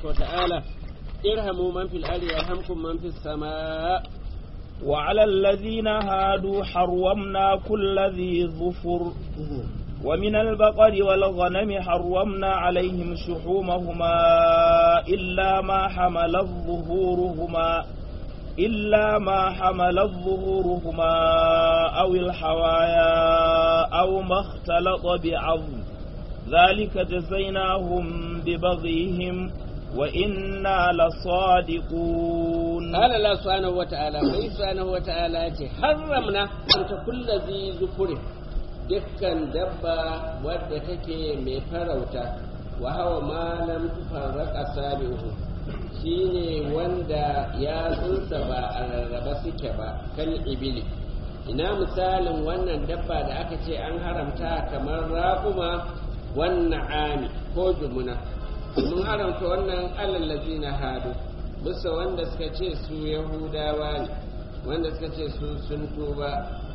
tabaraka wa ta'ala irhamu man fil ardi yarhamkum man fis samaa وعلى الذين هادوا حرمنا كل ذي ظفر ومن البقر والغنم حرمنا عليهم شحومهما إلا ما حملت ظهورهما إلا ما حملت ظهورهما أو الحوايا أو ما اختلط بعظم ذلك جزيناهم ببغيهم وإنا لصادقون قال الله سبحانه وتعالى وإن سبحانه وتعالى حرمنا أن كل ذي ذكر dukkan dabba wadda take mai farauta wa hawa malam tufarraka sabihu shine wanda ya tsunsa ba a rarraba suke ba kan ibili ina misalin wannan dabba da aka ce an haramta kamar raƙuma wannan ami ko jumuna mun haramta wannan alallazi na hadu bisa wanda suka ce su yahudawa ne wanda suka ce su sun tuba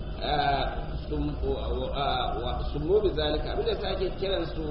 sun mobi zalika abinda ta ake kiran su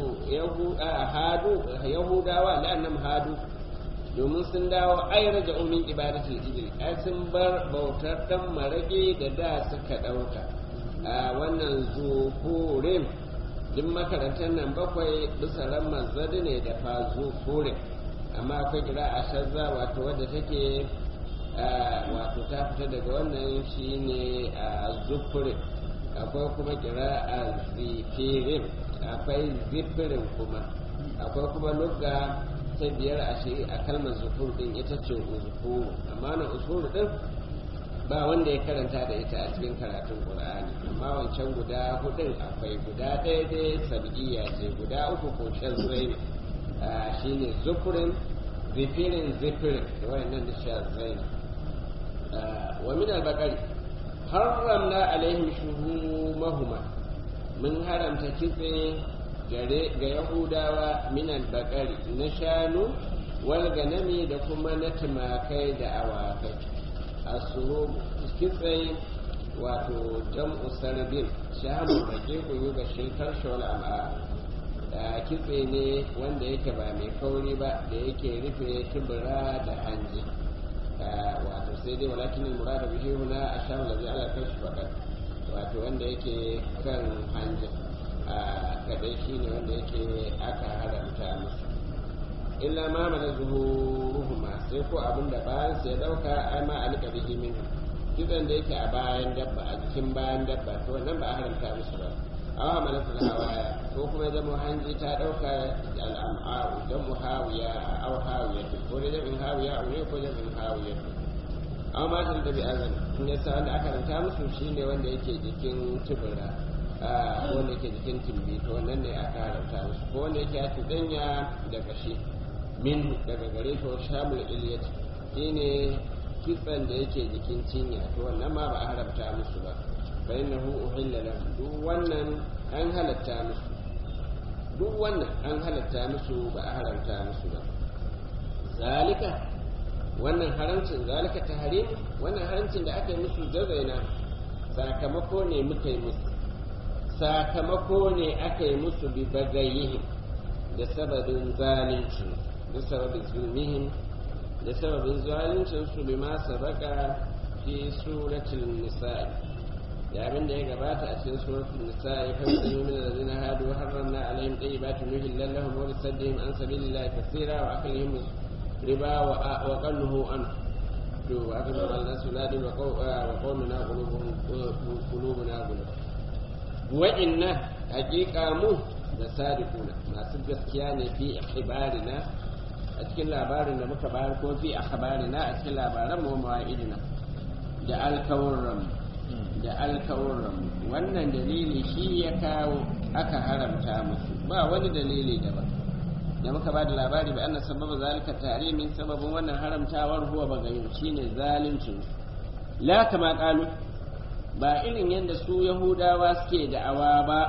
hadu yahudawa la'annam hadu domin sun dawo ai raja umin ibadatul ijri ai sun bar bautar dan marage da da suka dauka wannan zuhurin duk makarantar nan bakwai bisa ramar zadi ne da fa zuhurin amma akwai kira a shazza wato wadda take wato ta fita daga wannan shine a zufurin akwai kuma kira a zifirin akwai zifirin kuma akwai kuma lugga ta biyar a shi a kalmar zufur din ita ce uzufuru amma na uzufuru din ba wanda ya karanta da ita a cikin karatun qur'ani amma wancan guda hudun akwai guda ɗaya dai sab'iyya ce guda uku ko shan zai ne shine zufurin zifirin zifirin da wayannan da shan zai ne wa min al-baqari haramna alaihim shuhumahuma mun haramta kitse gare ga yahudawa min al-baqari na shanu wal ganami da kuma na tumakai da awakai asuru kitse wato jam'u sarbin shamu bake kuyu ga shirkar shawal am'a da kitse ne wanda yake ba mai kauri ba da yake rufe tubura da hanji wato sai dai walakin murada bihi huna asham ladhi ala kashi faqat wato wanda yake kan hanji a kadai shine wanda yake aka haramta musu illa ma mana zuhuruhuma sai ko abinda bayan sai dauka ai ma alika bihi min kidan da yake a bayan dabba a jikin bayan dabba to wannan ba a haramta musu ba aw hamalatul hawaya ko kuma zama hanji ta dauka al'am'a'u dan muhawiya aw hawiya ko da jabin hawiya aw ne ko jabin hawiya aw ma tan da bi azan in ya sa wanda aka ranta musu shine wanda yake jikin tubura a wanda yake jikin timbi to wannan ne aka haramta musu ko wanda yake a tudanya da kashi min daga gare to shamul iliyat shine kitsan da yake jikin cinya to wannan ma ba a haramta musu ba fa innahu uhilla lahum duk wannan an halatta musu duk wannan an halatta musu ba a haramta musu ba zalika wannan haramcin zalika tahrim wannan haramcin da aka yi musu jazaina sakamako ne muka yi musu sakamako ne aka yi musu bi bagayihim da sababin zalincin da sababin zulmihim da sababin zalincin su bi ma sabaka fi suratul nisa'i da abin da ya gabata a cikin suratul nisa'i fa yu'minu min alladhina hadu harramna alaihim tayyibatin nuhillan lahum wa bisaddihim an sabilillahi kaseera wa aklihim riba wa qalluhu an to aka ba Allah sunadi wa qawmuna qulubuhum qulubuna qulub wa inna haqiqa mu da sadiquna masu gaskiya ne fi ikhbarina a cikin labarin da muka bayar ko fi akhbarina a cikin labaran mu mawa'idina da alkawurran da alkawurran wannan dalili shi ya kawo aka haramta musu ba wani dalili daban da muka ba da labari ba anna sababa zalika tarimin sababin wannan haramtawar huwa bagayin shine zalincin la kama qalu ba irin yadda su yahudawa suke da'awa ba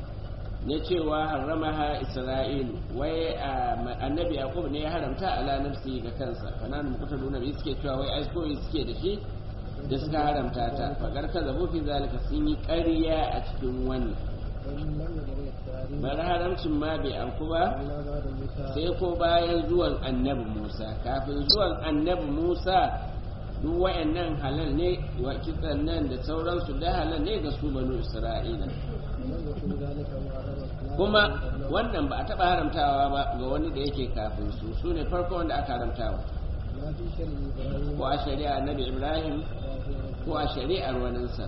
na cewa haramaha isra'ilu wai annabi yaqub ne ya haramta ala nafsi ga kansa kanan mukuta nuna bi suke cewa wai ai koyi suke da shi da suka haramta ta fagar ka zabo fi zalika sun yi ƙarya a cikin wannan bar haramcin ma bai anku ba sai ko bayan zuwan annabi musa kafin zuwan annabi musa duk wayannan halal ne wa kitsan nan da sauransu da halal ne ga su banu isra'ila kuma wannan ba a taɓa haramtawa ba ga wani da yake kafin su su ne farko wanda aka haramtawa ko a shari'a annabi ibrahim ko a shari'ar waninsa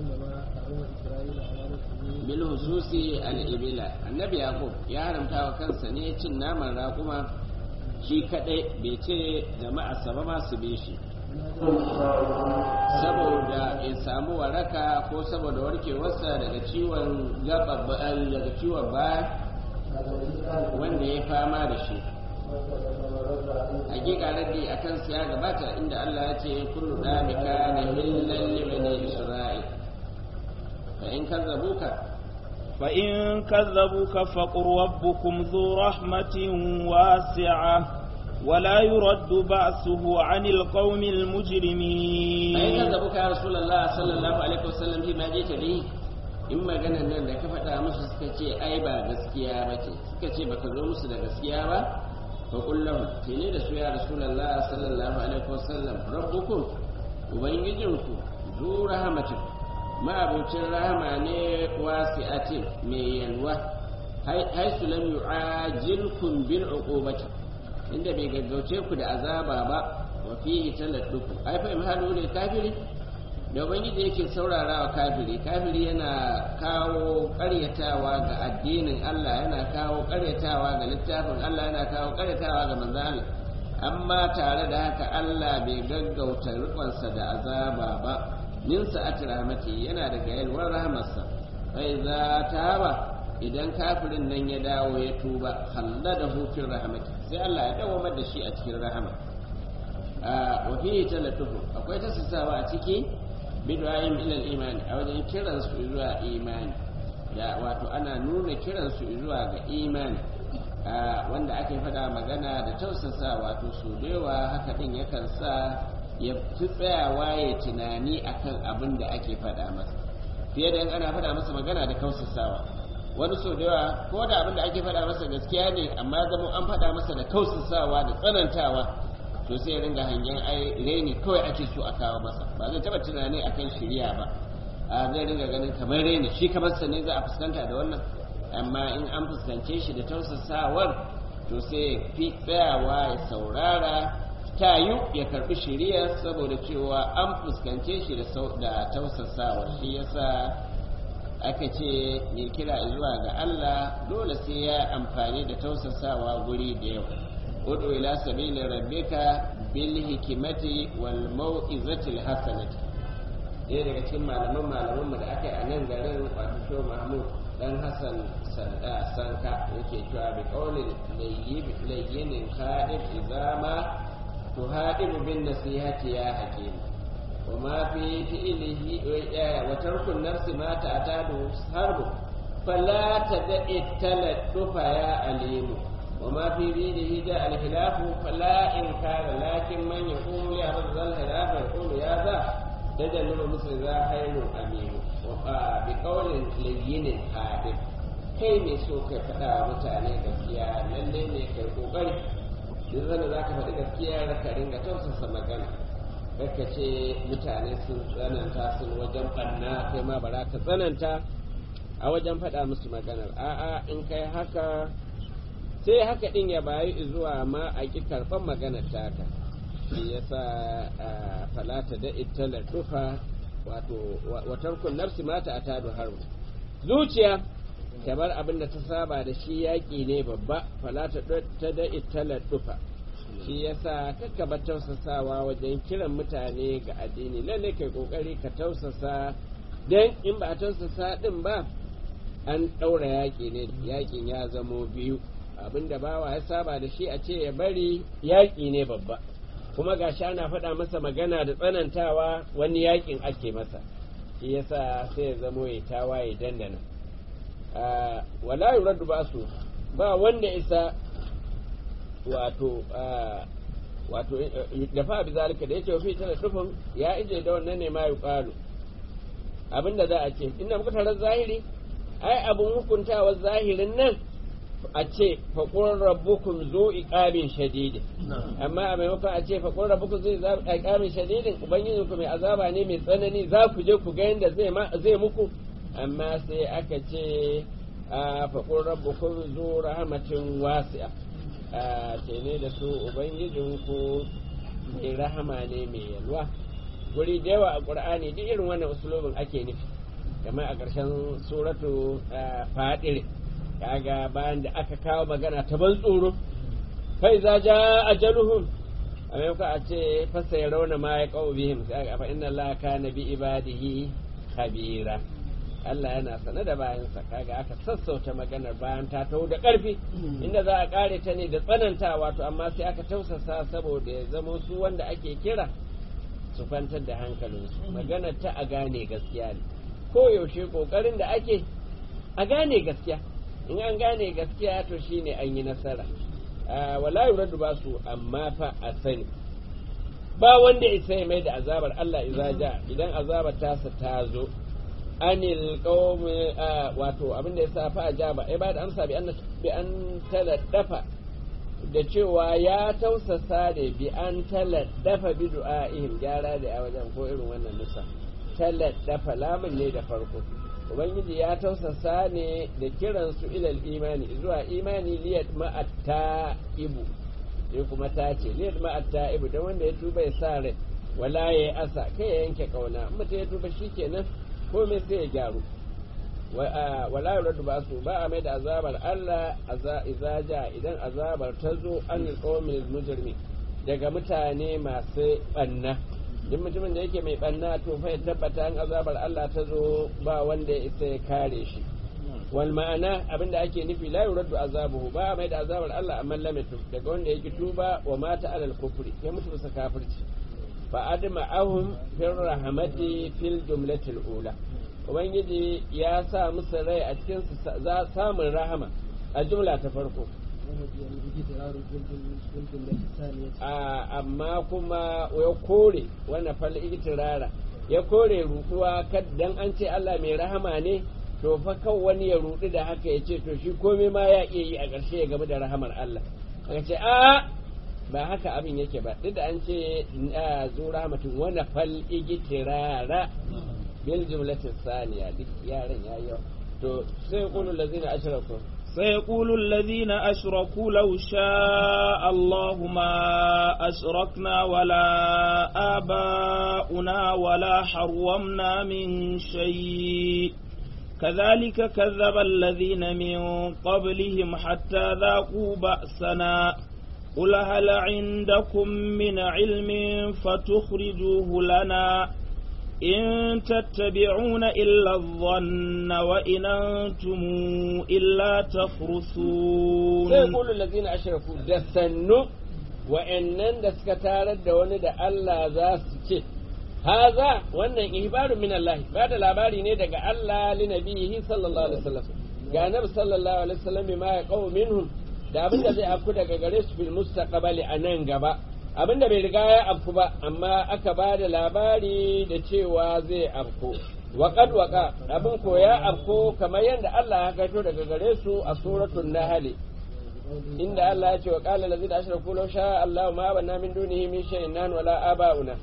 bil hususi al-ibila annabi yaqub ya haramta wa kansa ne cin naman raƙuma shi kadai bai ce jama'a saba ma su bi shi saboda ya samu waraka ko saboda warkewarsa daga ciwon gaba daga ciwon baya wanda ya fama da shi hakika raddi a kansa ya gabata inda Allah ya ce kullu dalika na hillan libani isra'il fa in kazzabuka فإن كذبوك فقل ربكم ذو رحمة واسعة ولا يرد بأسه عن القوم المجرمين فإن كذبوك يا رسول الله صلى الله عليه وسلم فيما جئت به in maganar nan da ka faɗa musu suka ce ai ba gaskiya ba ce suka ce baka zo musu da gaskiya ba fa kullum ce ne da su ya rasulullah sallallahu alaihi wasallam rabbukum ubangijinku zu rahmatin ma'abucin rahama ne wasi'atin mai yalwa haisu lam yu'ajilkum bil uqubati inda bai gaggauce ku da azaba ba wa fihi taladduku ai fa imhalu ne kafiri da ubangiji yake saurara wa kafiri kafiri yana kawo karyatawa ga addinin Allah yana kawo karyatawa ga littafin Allah yana kawo karyatawa ga manzon Allah amma tare da haka Allah bai gaggauta rikonsa da azaba ba min sa'ati rahmati yana daga yalwar rahmarsa bai za ta ba idan kafirin nan ya dawo ya tuba halla da hufin rahmati sai Allah ya dawo da shi a cikin rahama wa fihi talatufu akwai tasasawa a ciki bid'aim ila al-iman a wajen kiran su zuwa imani da wato ana nuna kiran su zuwa ga imani wanda ake faɗa magana da tausasa wato su dewa haka din yakan sa ya fi tsayawa ya tunani akan abin da ake faɗa masa fiye da in ana faɗa masa magana da kausasawa wani so da yawa ko da abin da ake faɗa masa gaskiya ne amma zama an faɗa masa da kausasawa da tsanantawa to sai ya ringa hangen ai reni kawai ake so a kawo masa ba zai taɓa tunani akan shirya ba a zai ringa ganin kamar reni shi kamar sa ne za a fuskanta da wannan amma in an fuskance shi da tausasawar to sai fi tsayawa ya saurara tayu ya karbi shiriya saboda cewa an fuskance shi da tausasawa shi yasa aka ce mai kira zuwa ga Allah dole sai ya amfani da tausasawa guri da yau udu ila sabili rabbika bil hikimati wal mau'izati hasanati ɗaya daga cikin malaman malaman mu da aka yi a nan garin wato sho mahmud dan hassan sanka yake cewa bi qawlin layyinin hadith izama تهادم بالنصيحة يا حكيم وما في فعله وترك النفس ما تعتاد حرب فلا تدع التلطف يا عليم وما في دينه جاء الخلاف فلا إنكار لكن من يقوم لأرض الخلاف يقول يا ذا تجنب مثل ذا خير أمين بقول لين حادث kai mai so kai faɗa wa mutane gaskiya lalle ne kai kokari duk zanda za ka faɗi gaskiya ka ringa tausasa magana ka ce mutane sun tsananta sun wajen ɓanna kai ma bara ka tsananta a wajen faɗa musu maganar a'a in kai haka sai haka ɗin ya bayi zuwa ma a ƙi karɓar maganar taka shi yasa falata da ita dufa wato watarkun nafsi mata a tadu haru zuciya kamar abin da ta saba da shi yaƙi ne babba falata ta da italar dufa shi yasa kakka bar tausasawa wajen kiran mutane ga addini lalle kai kokari ka tausasa dan in ba a tausasa din ba an ɗaura yaƙi ne yaƙin ya zamo biyu abin da bawa ya saba da shi a ce ya bari yaƙi ne babba kuma gashi ana faɗa masa magana da tsanantawa wani yaƙin ake masa shi yasa sai ya zamo ya tawaye dandana wala yuraddu basu ba wanda isa wato wato da fa bi zalika da yake fi tana dufin ya ije da wannan ne ma yuqalu abinda za a ce inda muka tarar zahiri ai abin hukuntawar zahirin nan a ce faƙon rabbukum zo iqamin shadidin amma a maimakon a ce faƙon rabbukum zo iqamin shadidin ubangijin ku mai azaba ne mai tsanani za ku je ku ga yadda zai muku amma sai aka ce faƙon rabbukum zo rahmatin wasi'a ce ne da su ubangijin ku mai rahama ne mai yalwa guri da yawa a ƙur'ani duk irin wannan usulobin ake nufi kamar a ƙarshen suratu fadir kaga bayan da aka kawo magana ta ban tsoro kai za ja ajaluhum a maimakon a ce fasa ya rauna ma ya kawo bihim sai aka fa inna Allah kana bi ibadihi khabira Allah yana sane da bayansa kaga aka sassauta maganar bayan ta taho da ƙarfi inda za a ƙare ta ne da tsanantawa to amma sai aka tausasa saboda ya zamo su wanda ake kira su kwantar da hankalinsu maganar ta a gane gaskiya ne ko yaushe ƙoƙarin da ake a gane gaskiya in an gane gaskiya to shine an yi nasara wala yuradu ba su amma fa a sani ba wanda isa ya mai da azabar Allah iza ja idan azabar tasa ta zo anil qaumi wato abin da yasa fa ajaba ai ba da amsa bi an bi an taladdafa da cewa ya tausasa da bi an taladdafa bi du'a'ihim gyara da a wajen ko irin wannan nusa taladdafa lamun ne da farko ubangiji ya tausasa ne da kiransu ilal imani zuwa imani liyat ma'atta ibu ne kuma ta ce liyat ma'atta ibu don wanda ya tuba ya sa rai wala ya asa kai ya yanke kauna in mutum ya tuba shikenan komai sai ya gyaru wala yuradu ba su ba a mai da azabar Allah iza ja idan azabar ta zo an qawmil mujrimi daga mutane masu banna duk mutumin da yake mai banna to fa ya tabbata an azabar Allah ta zo ba wanda ya isa ya kare shi wal ma'ana abinda ake nufi la yuraddu azabuhu ba mai da azabar Allah amma lamatu daga wanda yake tuba wa mata alal kufri ya mutu bisa kafirci fa adma ahum fil rahmati fil jumlatil ula ubangiji ya sa musu rai a cikin za samun rahama a jumla ta farko amma kuma ya kore wannan fal itirara ya kore ruɗuwa dan an ce Allah mai rahama ne to fa kan wani ya ruɗu da haka ya ce to shi komai ma ya iya yi a ƙarshe ya gaba da rahamar Allah aka ce a ba haka abin yake ba duk da an ce zu rahmatin wani fal igitirara bil jumlatin saniya duk yaran yayi yawa to sai qulul ladzina ashraku سيقول الذين أشركوا لو شاء الله ما أشركنا ولا آباؤنا ولا حرمنا من شيء كذلك كذب الذين من قبلهم حتى ذاقوا بأسنا قل هل عندكم من علم فتخرجوه لنا إن تتبعون إلا الظن وإن أنتم إلا تخرصون سيقول الذين أشركوا دسنوا وإنن دسكتار الدون دا الله ذا سكي هذا wannan ihbaru min Allah ba da labari ne daga Allah li nabihi sallallahu alaihi wasallam ga nabi sallallahu alaihi wasallam bima ya qaw minhum da abin da zai afku daga gare su fil mustaqbali anan gaba abin da bai riga ya afku ba amma aka ba da labari da cewa zai afku waƙad waƙa abin ko ya afku kamar yadda Allah ya kaito daga gare su a suratul nahl inda Allah ya ce wa qala allazina ashraku law sha Allah ma abanna min dunihi min shay'in nan wala abauna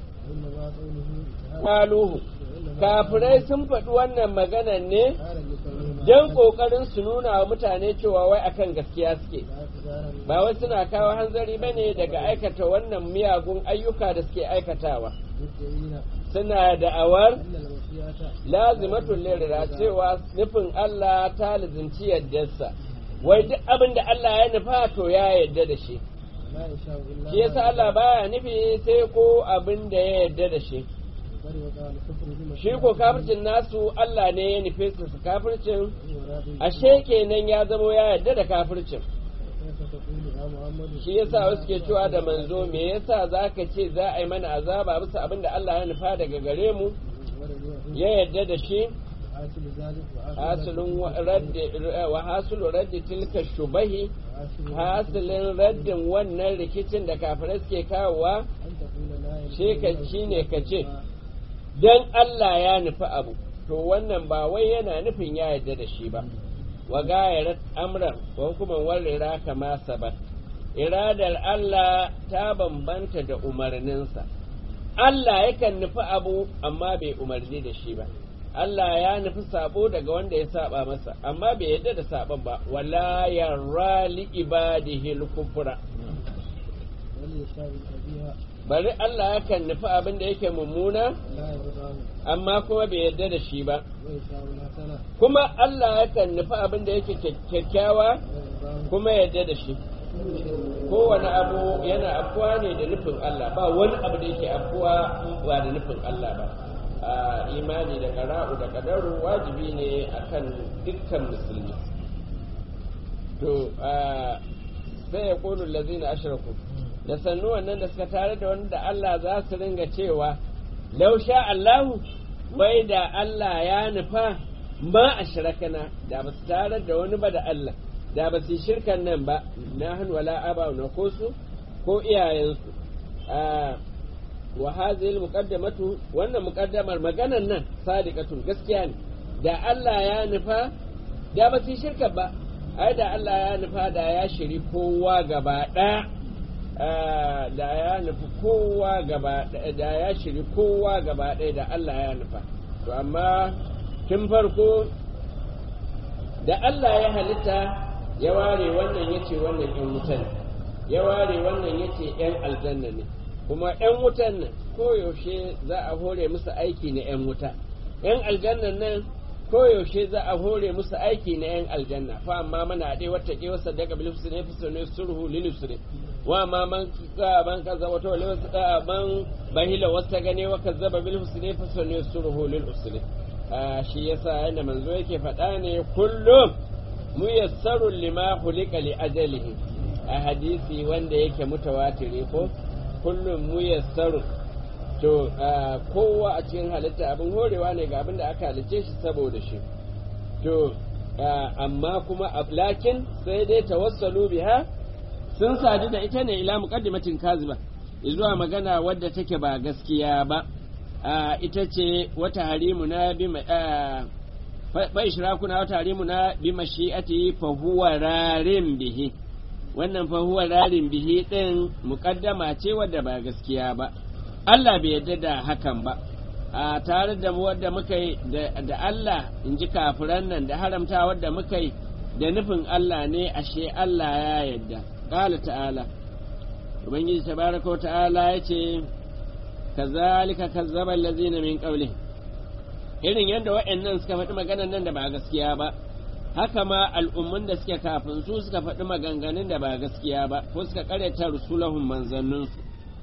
qaluhu kafirai sun faɗi wannan magana ne don ƙoƙarin su nuna wa mutane cewa wai akan gaskiya suke ba wai suna kawo hanzari ba ne daga aikata wannan miyagun ayyuka da suke aikatawa suna da'awar lazimatun lirira cewa nufin Allah ta lizinci yaddarsa wai duk abin da Allah ya nufa to ya yadda da shi shi yasa Allah baya nufi sai ko abin da ya yadda da shi shi ko kafircin nasu Allah ne ya nufe su su kafircin ashe kenan ya zamo ya yarda da kafircin shi yasa wasu ke cewa da manzo me yasa zaka ce za a yi mana azaba bisa abin da Allah ya nufa daga gare mu ya yarda da shi hasilun raddi wa hasilu raddi tilka shubahi hasilin raddin wannan rikicin da kafirai suke kawowa shi ne ka ce don Allah ya nufi abu to wannan ba wai yana nufin ya yarda da shi ba wa gayarat amran wa hukuman warrera kama sabat iradar Allah ta bambanta da umarninsa Allah yakan nufi abu amma bai umarni da shi ba Allah ya nufi sabo daga wanda ya saba masa amma bai yarda da sabon ba wala yarra li ibadihi al-kufra bari Allah yakan nufi abin da yake mummuna amma kuma bai yarda da shi ba kuma Allah yakan nufi abin da yake kyakkyawa kuma yarda da shi kowane abu yana afuwa ne da nufin Allah ba wani abu da yake afuwa ba da nufin Allah ba a imani da qara'u da qadaru wajibi ne akan dukkan musulmi to sai ya kulu lazina ashraku da sannu wannan da suka tare da wanda Allah za su ringa cewa lau sha Allahu wai da Allah ya nufa ma ashrakana da ba su tare da wani ba da Allah da ba su yi shirkan nan ba na hannu wala aba na ko su ko iyayensu wa hazil muqaddamatu wannan muqaddamar maganan nan sadiqatun gaskiya ne da Allah ya nufa da ba su yi shirkan ba ai da Allah ya nufa da ya shiri kowa gaba ɗaya da ya nufi kowa gaba da ya shiri kowa gaba ɗaya da Allah ya nufa to amma tun farko da Allah ya halitta ya ware wannan ya ce wannan ‘yan wutan ya ware wannan ya ce ‘yan aljanna ne kuma ‘yan wutan nan koyaushe za a hore musu aiki na ‘yan wuta ‘yan aljannan nan koyaushe za a hore musu aiki na ‘yan aljanna fa amma mana haɗe wata ke wasa daga bilifsu ne fi ne surhu lilisri wa ma man man kaza wata wale wasu man bahila wasta gane wa kazzaba bilifsu ne fi ne surhu lilisri shi yasa yadda manzo yake faɗa ne kullum muyassarun lima hulika li ajalihi a hadisi wanda yake mutawatiri ko kullum muyassarun to kowa a cikin halitta abin horewa ne ga abin da aka halice shi saboda shi to amma kuma lakin sai dai tawassalu biha sun sadu da ita ne ila muqaddimatin kaziba zuwa magana wadda take ba gaskiya ba ita ce wata harimu na bi fa ishrakuna wata harimu na bi mashi'ati fa huwa rarin bihi wannan fa huwa rarin bihi din muqaddama ce wadda ba gaskiya ba Allah bai yarda da hakan ba a tare da wadda muka yi da Allah in ji kafiran nan da haramta wadda muka yi da nufin Allah ne ashe Allah ya yarda qala ta'ala ubangiji tabaraka wa ta'ala yace kazalika kazzaba allazina min qablihim irin yadda wa'annan suka faɗi maganan nan da ba gaskiya ba haka ma al'ummun da suke kafin su suka faɗi maganganun da ba gaskiya ba ko suka karyata rusulahum manzanninsu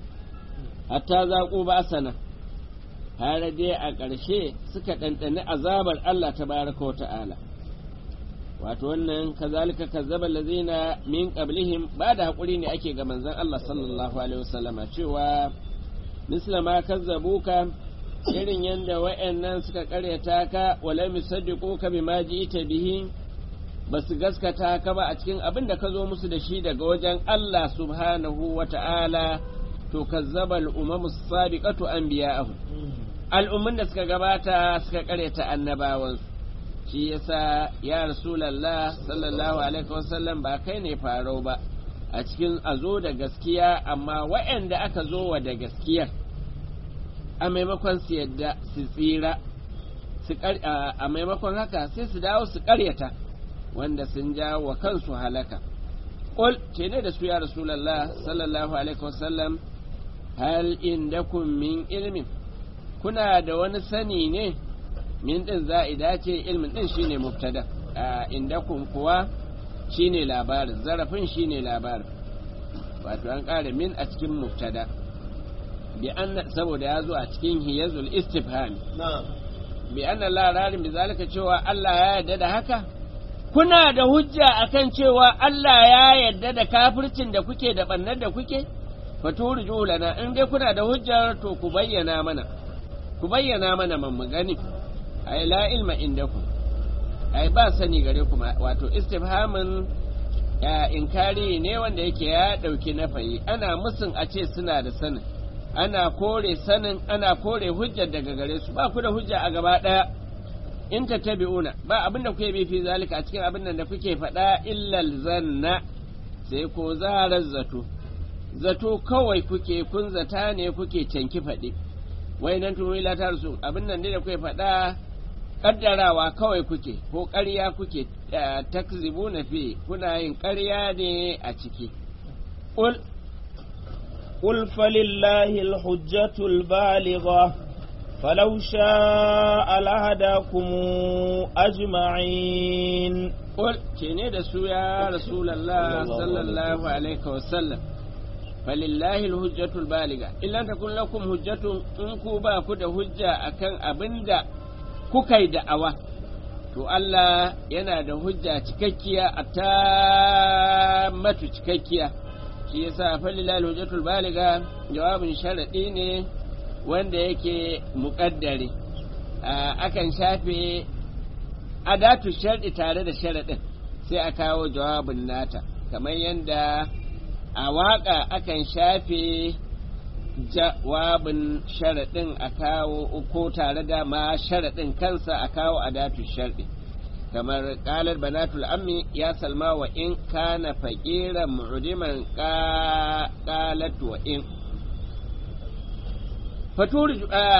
hatta zaƙo ba sana har dai a ƙarshe suka ɗanɗani azabar Allah ta baraka wa ta'ala wato wannan kazalika kazzaba lazina min qablihim ba da haƙuri ne ake ga manzon Allah sallallahu alaihi wasallama cewa mislama kazzabuka irin yadda wa'annan suka karyata ka wala musaddiqu ka bima ji'ta bihi basu gaskata ka ba a cikin abin da ka zo musu da shi daga wajen Allah subhanahu wa ta'ala to kazzaba al-umamu sabiqatu anbiya'ahu al'umman da suka gabata suka karyata annabawansu shi yasa ya rasulullah sallallahu alaihi wasallam ba kai ne farau ba a cikin a zo da gaskiya amma wa'anda aka zo wa da gaskiyar a maimakon su yadda su tsira a maimakon haka sai su dawo su karyata wanda sun jawo wa kansu halaka ƙul ce ne da su ya rasulallah sallallahu alaihi wasallam hal indakum min ilmin kuna da wani sani ne min din za'ida ce ilmin din shine mubtada indakum kuwa shine labarin zarafin shine labarin wato an ƙara min a cikin mubtada bi anna saboda ya zo a cikin hiyazul istifham bi anna la rarin bi zalika cewa Allah ya yarda da haka kuna da hujja akan cewa Allah ya yarda da kafircin da kuke da bannar da kuke faturju lana in dai kuna da hujjar to ku bayyana mana ku bayyana mana man mu gani ai la ilma indakum ai ba sani gare ku wato istifhamin ya inkari ne wanda yake ya dauki nafayi ana musun a ce suna da sanin ana kore sanin ana kore hujjar daga gare su ba ku da hujja a gaba ɗaya in tattabi'una ba abin da kuke bi fi zalika a cikin abin da kuke faɗa illal zanna sai ko zarar zato zato kawai kuke kun zata ne kuke canki faɗi wai nan tunu ila ta rasu abin nan da kuke faɗa kaddarawa kawai kuke ko ƙarya kuke takzibu na fi kuna yin ƙarya ne a ciki قل قل فلله الحجة البالغة فلو شاء لهداكم أجمعين قل كيني دسو يا رسول الله صلى الله عليه وسلم فلله الحجة البالغة إلا تكون لكم حجة إنكو باكو da hujja akan abinda kuka yi da'awa to Allah yana da hujja cikakkiya a ta matu cikakkiya shi yasa falilal hujjatul baliga jawabin sharadi ne wanda yake muƙaddare akan shafe adatu sharɗi tare da sharaɗin sai a kawo jawabin nata kamar yadda a waƙa akan shafe jawabin sharaɗin a kawo ko tare da ma sharaɗin kansa a kawo adatu sharɗi kamar ƙalar banatul ammi ya salma wa in kana faƙiran mu'udiman ƙalat wa in faturi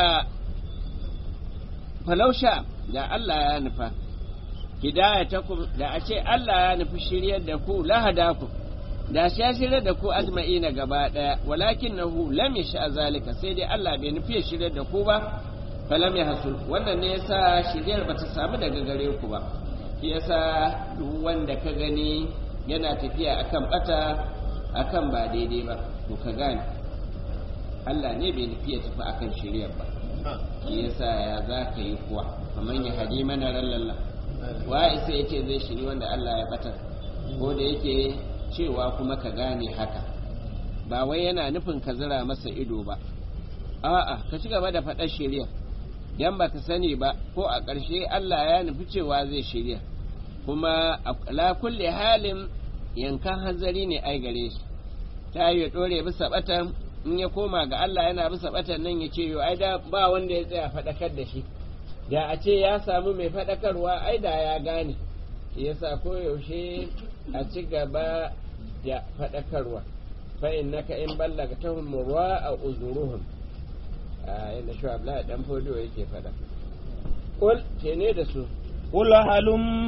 falausha da Allah ya nufa hidayatakum da a ce Allah ya nufi shiryar da ku lahadakum da shi ya shirya da ku ajma'ina gaba daya walakin nahu lam yasha zalika sai dai Allah bai nufi ya shirya da ku ba falam ya hasul wannan ne yasa shiryar bata samu daga gare ku ba shi yasa duk wanda ka gani yana tafiya akan bata akan ba daidai ba to ka gane Allah ne bai nufi ya tafi akan shiryar ba shi yasa ya za ka yi kuwa kamar ya hadi mana rallalla wa isa yace zai shiri wanda Allah ya batar ko da yake cewa kuma ka gane haka ba wai yana nufin ka zira masa ido ba a'a ka ci gaba da faɗar shirya dan baka sani ba ko a ƙarshe Allah ya nufi cewa zai shirya kuma la kulli halin yankan hanzari ne ai gare shi ta yi ɗore bisa batan in ya koma ga Allah yana bisa batan nan ya ce yo ai da ba wanda ya tsaya faɗakar da shi da a ce ya samu mai faɗakarwa ai da ya gane shi yasa koyaushe a ci gaba da faɗakarwa fa innaka in ballaga tahum murwa a uzuruhum a inda shi Abdullahi dan fodo yake faɗa qul ne da su قل هلم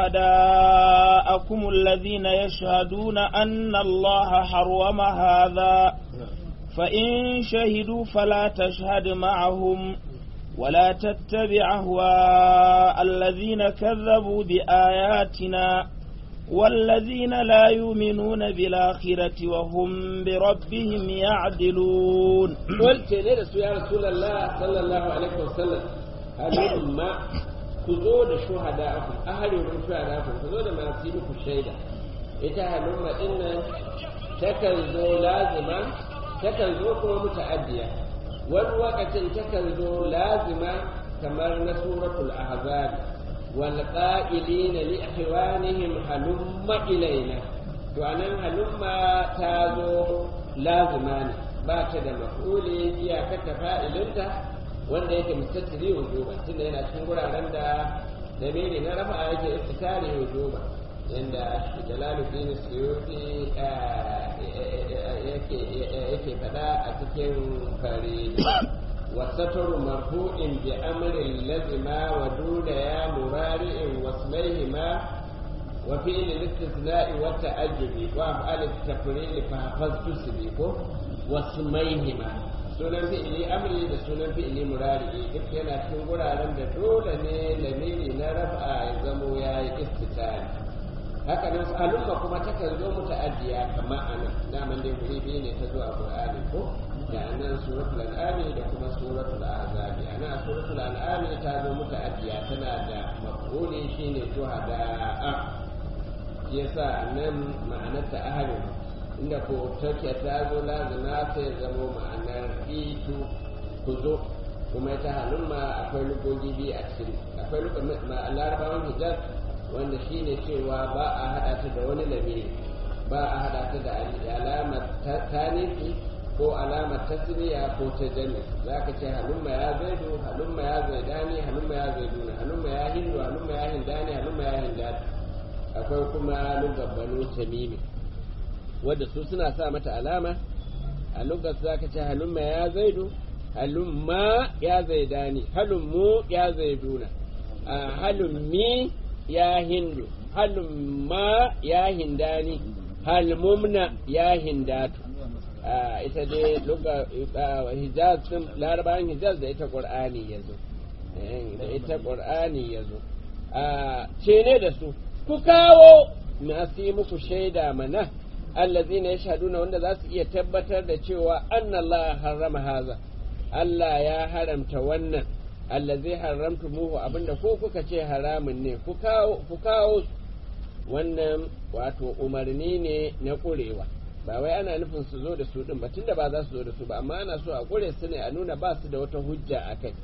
شهداءكم الذين يشهدون أن الله حرم هذا فإن شهدوا فلا تشهد معهم ولا تتبع أهواء الذين كذبوا بآياتنا والذين لا يؤمنون بالآخرة وهم بربهم يعدلون قلت يا رسول الله صلى الله عليه وسلم هل ku zo da shuhada'akum ahalin shuhada'akum ku zo da masu yi ku shaida ita halumma din nan takan zo lazima takan zo kuma muta'addiya wani lokacin takan zo lazima kamar na suratul ahzab wal qa'ilina li ikhwanihim halumma ilaina to anan halumma ta zo lazima ne ba ta da maf'uli iyakar ta fa'ilinta wanda yake mustattiri wujuba tunda yana cikin guraren da damiri na rafa yake istitari wujuba yanda jalaluddin suyuti yake fada a cikin fari wasatar marfu'in bi amrin lazima wa duna ya murari'in wasmaihima wa fi'il al-istithna'i wa ta'ajjubi wa af'al at-tafril fa hafaztu sibiqo wasmaihima sunan fi'ili amri da sunan fi'ili murari duk yana cikin guraren da dole ne lamiri na raf'a ya zamo ya yi istitari haka nan al'umma kuma takan zo muta'addiya kamar anan daman dai guri biyu ne ta zo a qur'ani ko da anan suratul an'am da kuma suratul ahzab anan suratul an'am ta zo muta'addiya tana da maf'uli shine shuhada'a yasa nan ma'anar ta ahalin inda ko take ta zo lazima sai zamo ma'anar itu ku zo kuma ita halumma akwai lugogi biyu a cikin akwai larabawan hijab wanda shine cewa ba a hada ta da wani lamiri ba a hada ta da alamar tanisi ko alamar tasniya ko ta jami za ka ce halumma ya zaidu halumma ya zaidani halumma ya zaiduna halumma ya hindu halumma ya hindani halumma ya hindani akwai kuma lugar banu tamimi wadda su suna sa mata alama a lugar za ka ce halumma ya zaidu halumma ya zaidani halummu ya zaiduna halummi ya hindu halumma ya hindani halmumna ya hindatu ita dai luga hijaz din larabawan hijaz da ita qur'ani yazo da ita qur'ani yazo ce ne da su ku kawo masu yi muku shaida mana allazina yashhaduna wanda za su iya tabbatar da cewa annallaha harrama haza Allah ya haramta wannan allazi haramtu muhu abinda ko kuka ce haramun ne ku kawo wannan wato umarni ne na ƙurewa ba wai ana nufin su zo da su din ba tunda ba za su zo da su ba amma ana so a ƙure su ne a nuna ba su da wata hujja a kai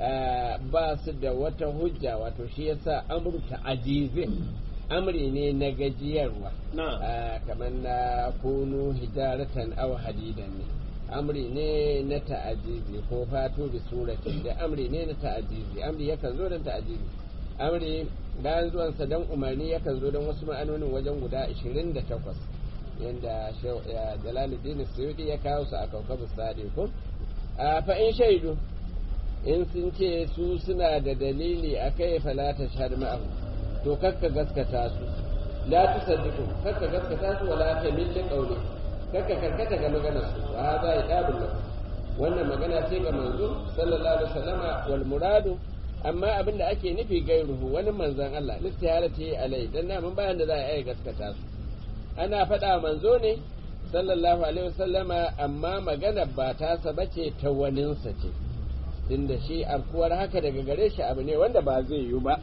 ba su da wata hujja wato shi yasa amurta ajizin amri ne na gajiyarwa kamar na kunu hijaratan aw hadidan ne amri ne na ta'ajizi ko fatu bi suratin da amri ne na ta'ajizi amri yakan zo don ta'ajizi amri bayan zuwansa don umarni yakan zo don wasu ma'anonin wajen guda 28 yadda jalaluddin suyudi ya kawo su a kaukabu sadi ko a fa'in shaidu in sun ce su suna da dalili a kai falata shahad ma'ahu to kakka gaskata su la tusaddiqu kakka gaskata su wala tamilli qawli kakka karkata ga maganar su wa hadha idabul lahu wannan magana ce ga manzo sallallahu alaihi wasallama wal muradu amma abin da ake nufi gairuhu wani manzon Allah listiharati alai dan na mun bayan da za a yi gaskata su ana faɗa manzo ne sallallahu alaihi wasallama amma magana ba ta saba ce ta waninsa ce tunda shi afkuwar haka daga gare shi abu ne wanda ba zai yi ba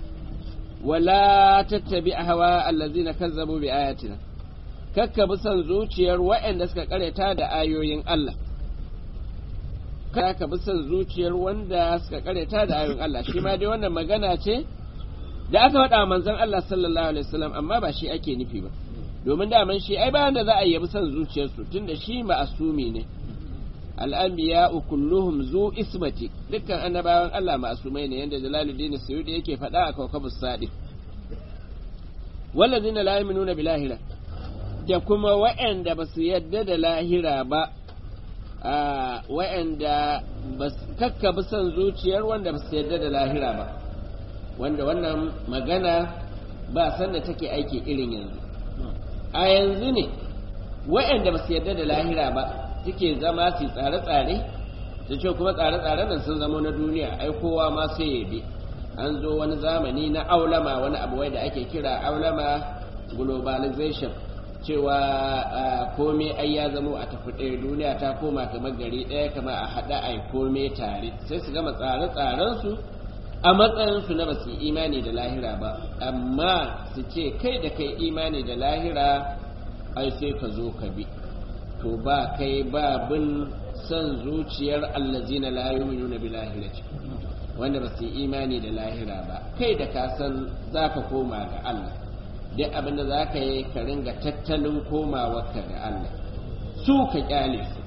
wala tattabi ahwa allazina kazzabu bi ayatina kakka bi son zuciyar waɗanda suka kareta da ayoyin Allah ka bi son zuciyar wanda suka kareta da ayoyin Allah shi ma dai wannan magana ce da aka faɗa manzon Allah sallallahu alaihi wasallam amma ba shi ake nufi ba domin daman shi ai bayan da za a yabi son zuciyarsu tunda shi ma'asumi ne al'anbiya kulluhum zu ismati dukkan annabawan Allah ma'asumai ne yanda Jalaluddin Suyudi yake faɗa a kawkabus sadi wallazina la yu'minuna bil lahira da kuma wa'anda ba su yadda da lahira ba wa'anda ba kakka bi son zuciyar wanda ba su yadda da lahira ba wanda wannan magana ba sanda take aiki irin yanzu a yanzu ne wa'anda ba su yadda da lahira ba suke zama su tsare-tsare su ce kuma tsare-tsaren nan sun zama na duniya ai kowa ma sai ya bi an zo wani zamani na aulama wani abu wai da ake kira aulama globalization cewa komai ai ya zamo a tafi ɗaya duniya ta koma kamar gari ɗaya kama a haɗa ai komai tare sai su gama tsare-tsarensu a matsayinsu na basu imani da lahira ba amma su ce kai da kai imani da lahira ai sai ka zo ka bi to ba kai ba bin son zuciyar allazina la yu'minuna bil lahirati wanda ba su yi imani da lahira ba kai da ka san za ka koma ga Allah duk abin da za ka yi ka ringa tattalin komawarka ga Allah su ka kyale su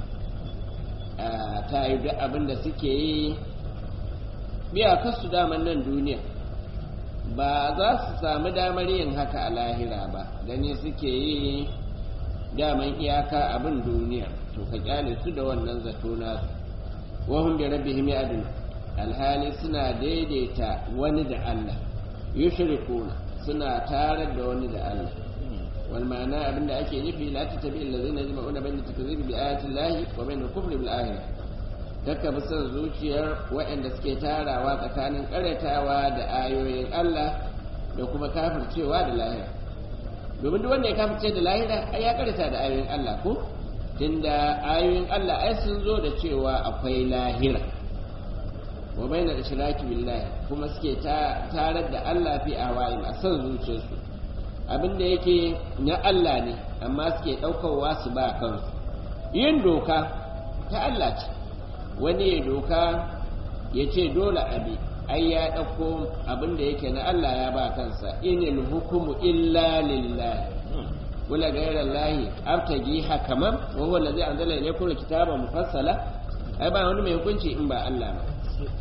ta yi duk abin da suke yi biya kasu daman nan duniya ba za su sami damar yin haka a lahira ba gani suke yi daman iyaka abin duniya to ka kyale su da wannan zato nasu wahum bi rabbihim ya'dun alhali suna daidaita wani da Allah yushrikuna suna tare da wani da Allah wal ma'ana abinda ake nufi la tatabi allazina yajma'una bayna takzibi bi ayati llahi wa bayna kufri bil akhirah kakka bi son zuciyar waɗanda suke tarawa tsakanin karatawa da ayoyin Allah da kuma kafircewa da lahira domin duk wanda ya kafirce da lahira ai ya karata da ayoyin Allah ko tunda ayoyin Allah ai sun zo da cewa akwai lahira wa baina ishraki billahi kuma suke tarar da Allah fi awayin a son zuciyarsu abinda yake na Allah ne amma suke ɗaukarwa su ba kansu yin doka ta Allah ce wani ya doka ya ce dole abi ai ya ɗauko abinda yake na Allah ya ba kansa inil hukumu illa lillahi wala ghayra allahi abtagi hakaman wa huwa allazi anzala ilaykum alkitaba mufassala ai ba wani mai hukunci in ba Allah ba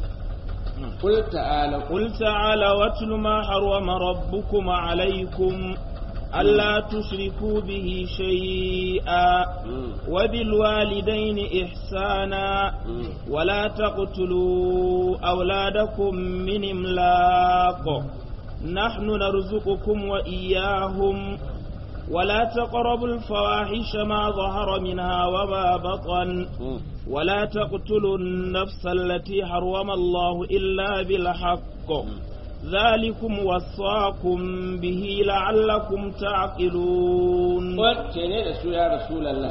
قل تعالى قل تعالى واتل ما حرم ربكم عليكم ألا تشركوا به شيئا وبالوالدين إحسانا ولا تقتلوا أولادكم من إملاق نحن نرزقكم وإياهم ولا تقربوا الفواحش ما ظهر منها وما بطن ولا تقتلوا النفس التي حرم الله إلا بالحق ذلكم وصاكم به لعلكم تعقلون وكيني رسول يا رسول الله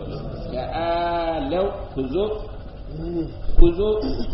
تعالوا كذو كذو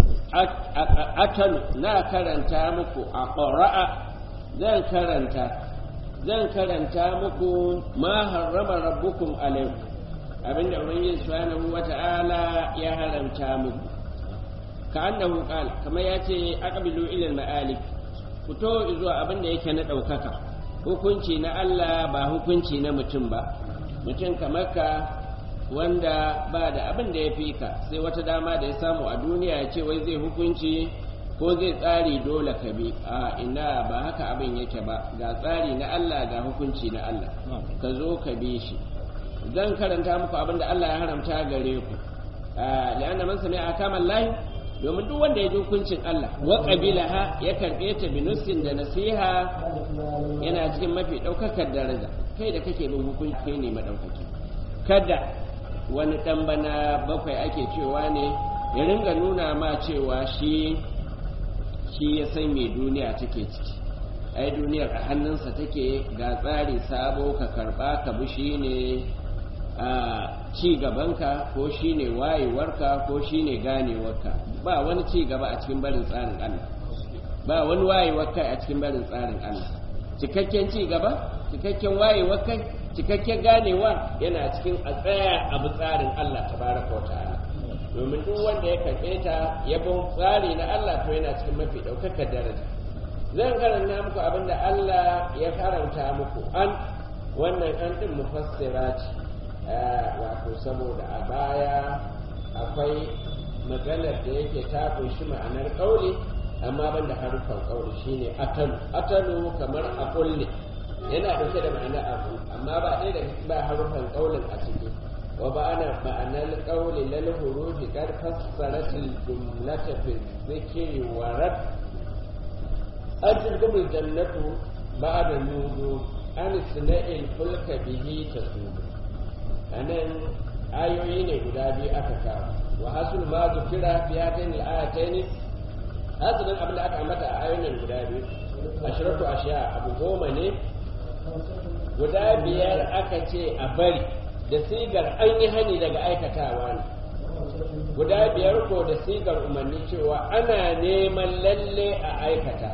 أكل نا كرنتا مكو أقرأ زن كرنتا زن كرنتا مكو ما حرم ربكم عليكم abinda ubangiji subhanahu wata'ala ya haramta muku ka annahu qala kamar yace aqbilu ila al-ma'alik fito zuwa abin da yake na ɗaukaka hukunci na Allah ba hukunci na mutum ba mutum kamar ka wanda ba da abin da ya fi ka sai wata dama da ya samu a duniya ya ce wai zai hukunci ko zai tsari dole ka bi a ina ba haka abin yake ba ga tsari na Allah ga hukunci na Allah ka zo ka bi shi zan karanta muku abin da Allah ya haramta gare ku la'anna man sami'a akamal lahi domin duk wanda ya ji hukuncin Allah wa qabilaha ya karbe ta bi nussin da nasiha yana cikin mafi daukakar daraja kai da kake bin hukunci kai ne madaukaki kada wani dan bana bakwai ake cewa ne ya ringa nuna ma cewa shi shi ya san me duniya take ciki ai duniyar a hannunsa take ga tsari sabo ka karba ka bi shine a ci gabanka ko shine wayewarka ko shine ganewarka ba wani ci gaba a cikin barin tsarin Allah ba wani wayewar kai a cikin barin tsarin Allah cikakken ci gaba cikakken wayewar kai cikakken ganewa yana cikin a tsaya abu tsarin Allah tabaraka wa ta'ala domin duk wanda ya karɓe ta ya bin tsari na Allah to yana cikin mafi ɗaukakar daraja zan karanta muku abin da Allah ya karanta muku an wannan an ɗin mufassira ce wato saboda a baya akwai maganar da yake ta kunshi ma'anar ƙauli amma ban da harufan ƙauli shine atalu atalu kamar a kulle yana ɗauke da ma'anar abu amma ba ɗaya da ba harufan ƙaulin a ciki wa ba ana ma'anar ƙauli lal hurufi kar fassaratil jumlata fi zikri wa rad ajin gumul jannatu ba'da nudu an sina'il fulka bihi tasudu anan ayoyi ne guda biyu aka kawo wa hasul ma zukira fi hatain al-ayatayn hasilin abin da aka ambata a ayoyin guda biyu ashiratu ashiya abu goma ne guda biyar aka ce a bari da sigar an yi hani daga aikatawa ne guda biyar ko da sigar umarni cewa ana neman lalle a aikata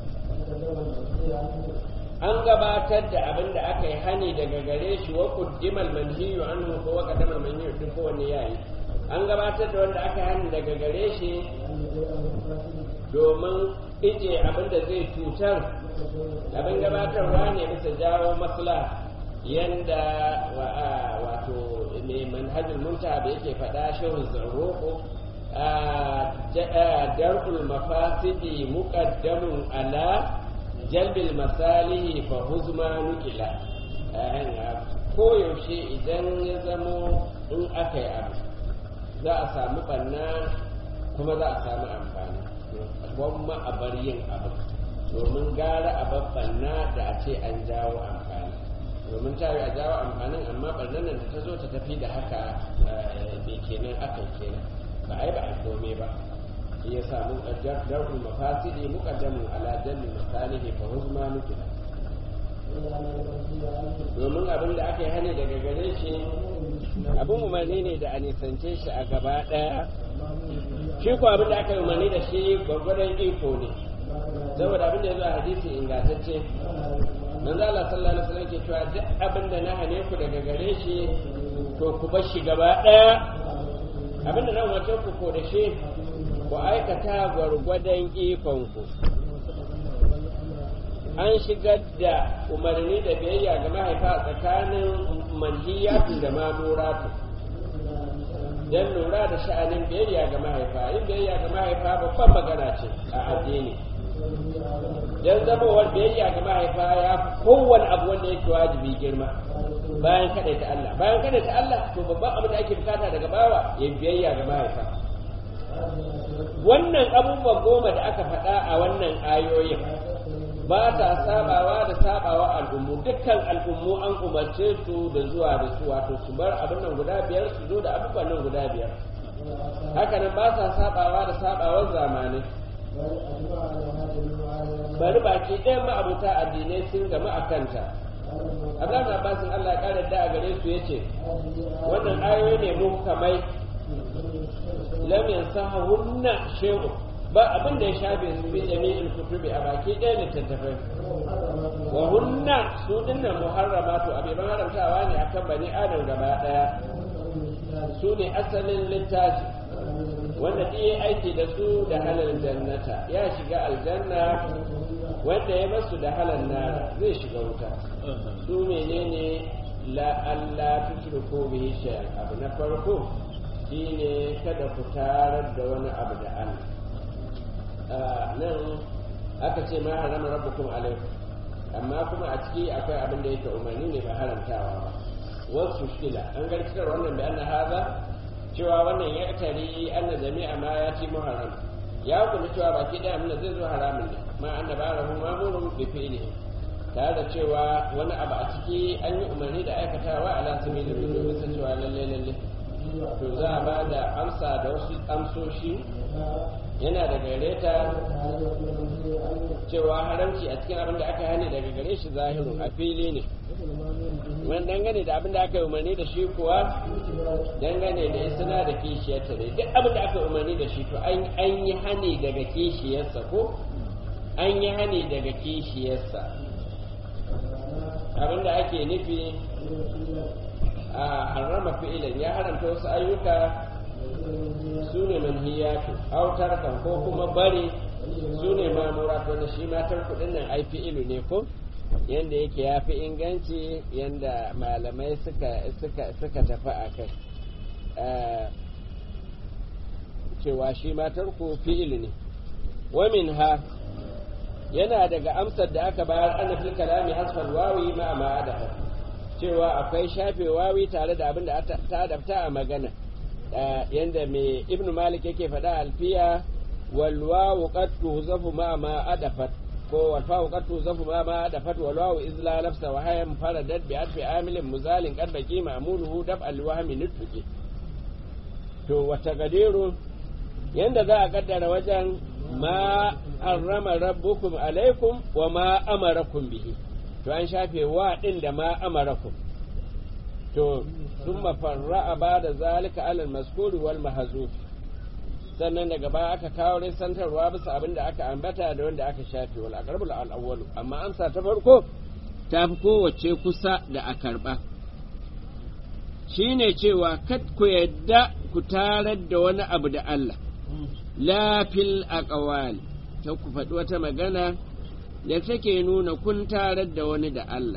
an gabatar da abin da aka yi hani daga gare shi wa quddimal manhiyu anhu ko wa qaddamal manhiyu duk kowanne yayi an gabatar da wanda aka yi hani daga gare shi domin ije abin da zai cutar abin gabatarwa ne bisa jawo masla yanda wato mai manhajul munta da yake faɗa shehu zarroko dar'ul mafasidi muqaddamun ala jalbil masalihi fa huzma nukila koyaushe idan ya zamo in aka yi abu za a samu banna kuma za a samu amfani gwamma a bar yin abu domin gara a banna da a ce an jawo amfani domin ta a jawo amfanin amma barnan nan da ta zo ta tafi da haka bai kenan aka kenan ba a yi ba a kome ba ya samu darul mafasidi muqaddamun ala jalli masalihi fa huzma nukila domin abin da aka yi hani daga gare shi abin umarni ne da a nisance shi a gaba ɗaya shi ko abin da aka yi umarni da shi gwargwadon iko ne saboda abin da ya zo a hadisi ingantacce manzo Allah sallallahu alaihi wasallam ke cewa duk abin da na hane ku daga gare shi to ku bar shi gaba ɗaya abin da na umarce ku ko da shi ku aikata gwargwadon ikonku an shigar da umarni da biyayya ga mahaifa tsakanin manhiyatu da mamuratu don lura da sha'anin biyayya ga mahaifa yin biyayya ga mahaifa babban magana ce a addini don zamowar biyayya ga mahaifa ya fi kowane abu wanda yake wajibi girma bayan kaɗai ta Allah bayan kaɗai ta Allah to babban abu da ake bukata daga bawa ya biyayya ga mahaifa wannan abubuwan goma da aka faɗa a wannan ayoyin ba ta sabawa da sabawa al'ummu dukkan al'ummu an umarce su da zuwa da su wato su bar abin nan guda biyar su zo da abubuwan nan guda biyar haka nan ba sa sabawa da sabawar zamanai bari baki ɗayan ma'abuta addinai sun gama a kanta Abdullahi Abbasin Allah ya ƙara da a gare su yace wannan ayoyi ne muhkamai lam yansahunna shay'un ba abin da ya shafe su bi jami'in kutubi a baki ɗaya littattafai wa hunna su dinnan muharramatu abiban haramtawa ne akan bani adam gaba ɗaya su ne asalin littafi wanda ɗaya aiki da su da halal jannata ya shiga aljanna wanda ya basu da halal nara zai shiga wuta su menene la Allah tushriku bihi shay'an abu na farko shine kada ku tarar da wani abu da Allah nan aka ce ma harama rabbukum alaikum amma kuma a ciki akwai abin da yake umarni ne ba haramtawa ba wasu shila an garkar wannan bayan haza cewa wannan ya tari anna jami'a ma ya ci muharram ya kuma cewa baki daya mun zai zo haramun ne ma anna ba rahu mamurun bi fi'lihi tare da cewa wani abu a ciki an yi umarni da aikatawa ala sabili domin san cewa lalle lalle to za a ba da amsa da wasu amsoshi yana da gare ta cewa haramci a cikin abin da aka hane daga gare shi zahiru a fili ne wani dangane da abin da aka yi umarni da shi kuwa dangane da isna da kishiyarta ne duk abin da aka yi umarni da shi to an yi hani daga kishiyarsa ko an yi hani daga kishiyarsa abin da ake nufi a harrama fi'ilan ya haramta wasu ayyuka su ne manhiyatu autar kan ko kuma bari su ne mamura wanda shi matar kudin nan ai fi'ilu ne ko yanda yake ya fi inganci yanda malamai suka suka suka tafi a kai cewa shi matar ku fi'ilu ne wa ha yana daga amsar da aka bayar ana fil kalami hasfal wawi ma ma adafa cewa akwai shafe wawi tare da abin da ta adabta a magana yanda mai ibnu malik yake faɗa alfiya wal wawu qad tuzafu ma ma adafat ko wal fawu qad tuzafu ma ma adafat wal wawu izla nafsa wa hayam faradat bi atfi amilin muzalin qad baqi ma'muluhu dab al wahmi nutqi to wata gadiru yanda za a kaddara wajen ma harrama rabbukum alaikum wa ma amarakum bihi to an shafe wa din da ma amarakum to sun mafarra ba da zalika alal maskuri wal mahazuf sannan daga baya aka kawo santarwa bisa abin da aka ambata da wanda aka shafe wal aqrabul al awwalu amma amsa ta farko ta fi kowace kusa da a karba shine cewa kad ku yadda ku tarar da wani abu da Allah la fil aqwali ta ku faɗi wata magana da take nuna kun tarar da wani da Allah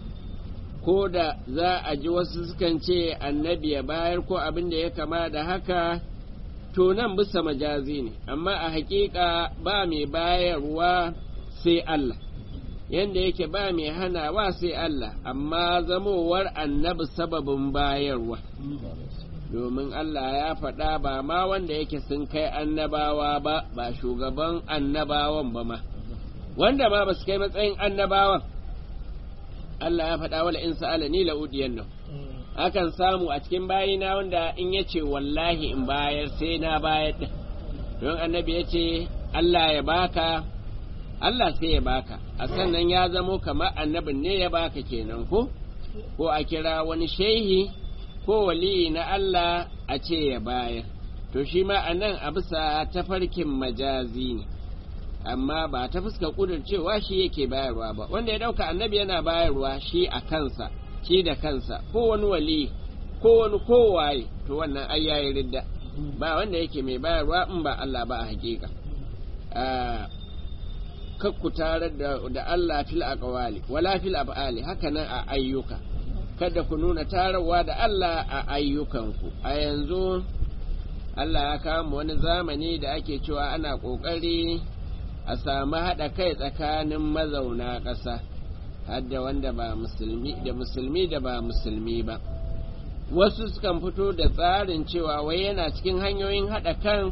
ko da za a ji wasu sukan ce annabi ya bayar ko abin da ya kama da haka to nan bisa majazi ne amma a hakika ba mai bayarwa sai Allah yanda yake ba mai hanawa sai Allah amma zamowar annabi sababin bayarwa domin Allah ya faɗa ba ma wanda yake sun kai annabawa ba ba shugaban annabawan ba ma wanda ma ba su kai matsayin annabawan Allah ya faɗa wala in sa'ala ni la'udiyan nan akan samu a cikin bayina wanda in ya ce wallahi in bayar sai na bayar da don annabi ya ce Allah ya baka Allah sai ya baka a sannan ya zamo kamar annabin ne ya baka kenan ko ko a kira wani shehi ko waliyi na Allah a ce ya bayar to shi ma a nan a bisa tafarkin majazi ne amma ba ta fuska kudur cewa shi yake bayarwa ba wanda ya dauka annabi yana bayarwa shi a kansa shi da kansa ko wani wali ko wani kowaye to wannan ai yayi ridda ba wanda yake mai bayarwa in ba Allah ba a hakika kakku tarar da, da Allah fil aqwali wala fil af'ali haka nan a ayyuka kada ku nuna tararwa da Allah a ayyukanku a yanzu Allah ya kawo mu wani zamani da ake cewa ana ƙoƙari a samu haɗa kai tsakanin mazauna ƙasa hadda wanda ba musulmi da musulmi da ba musulmi ba wasu sukan fito da tsarin cewa wai yana cikin hanyoyin haɗa kan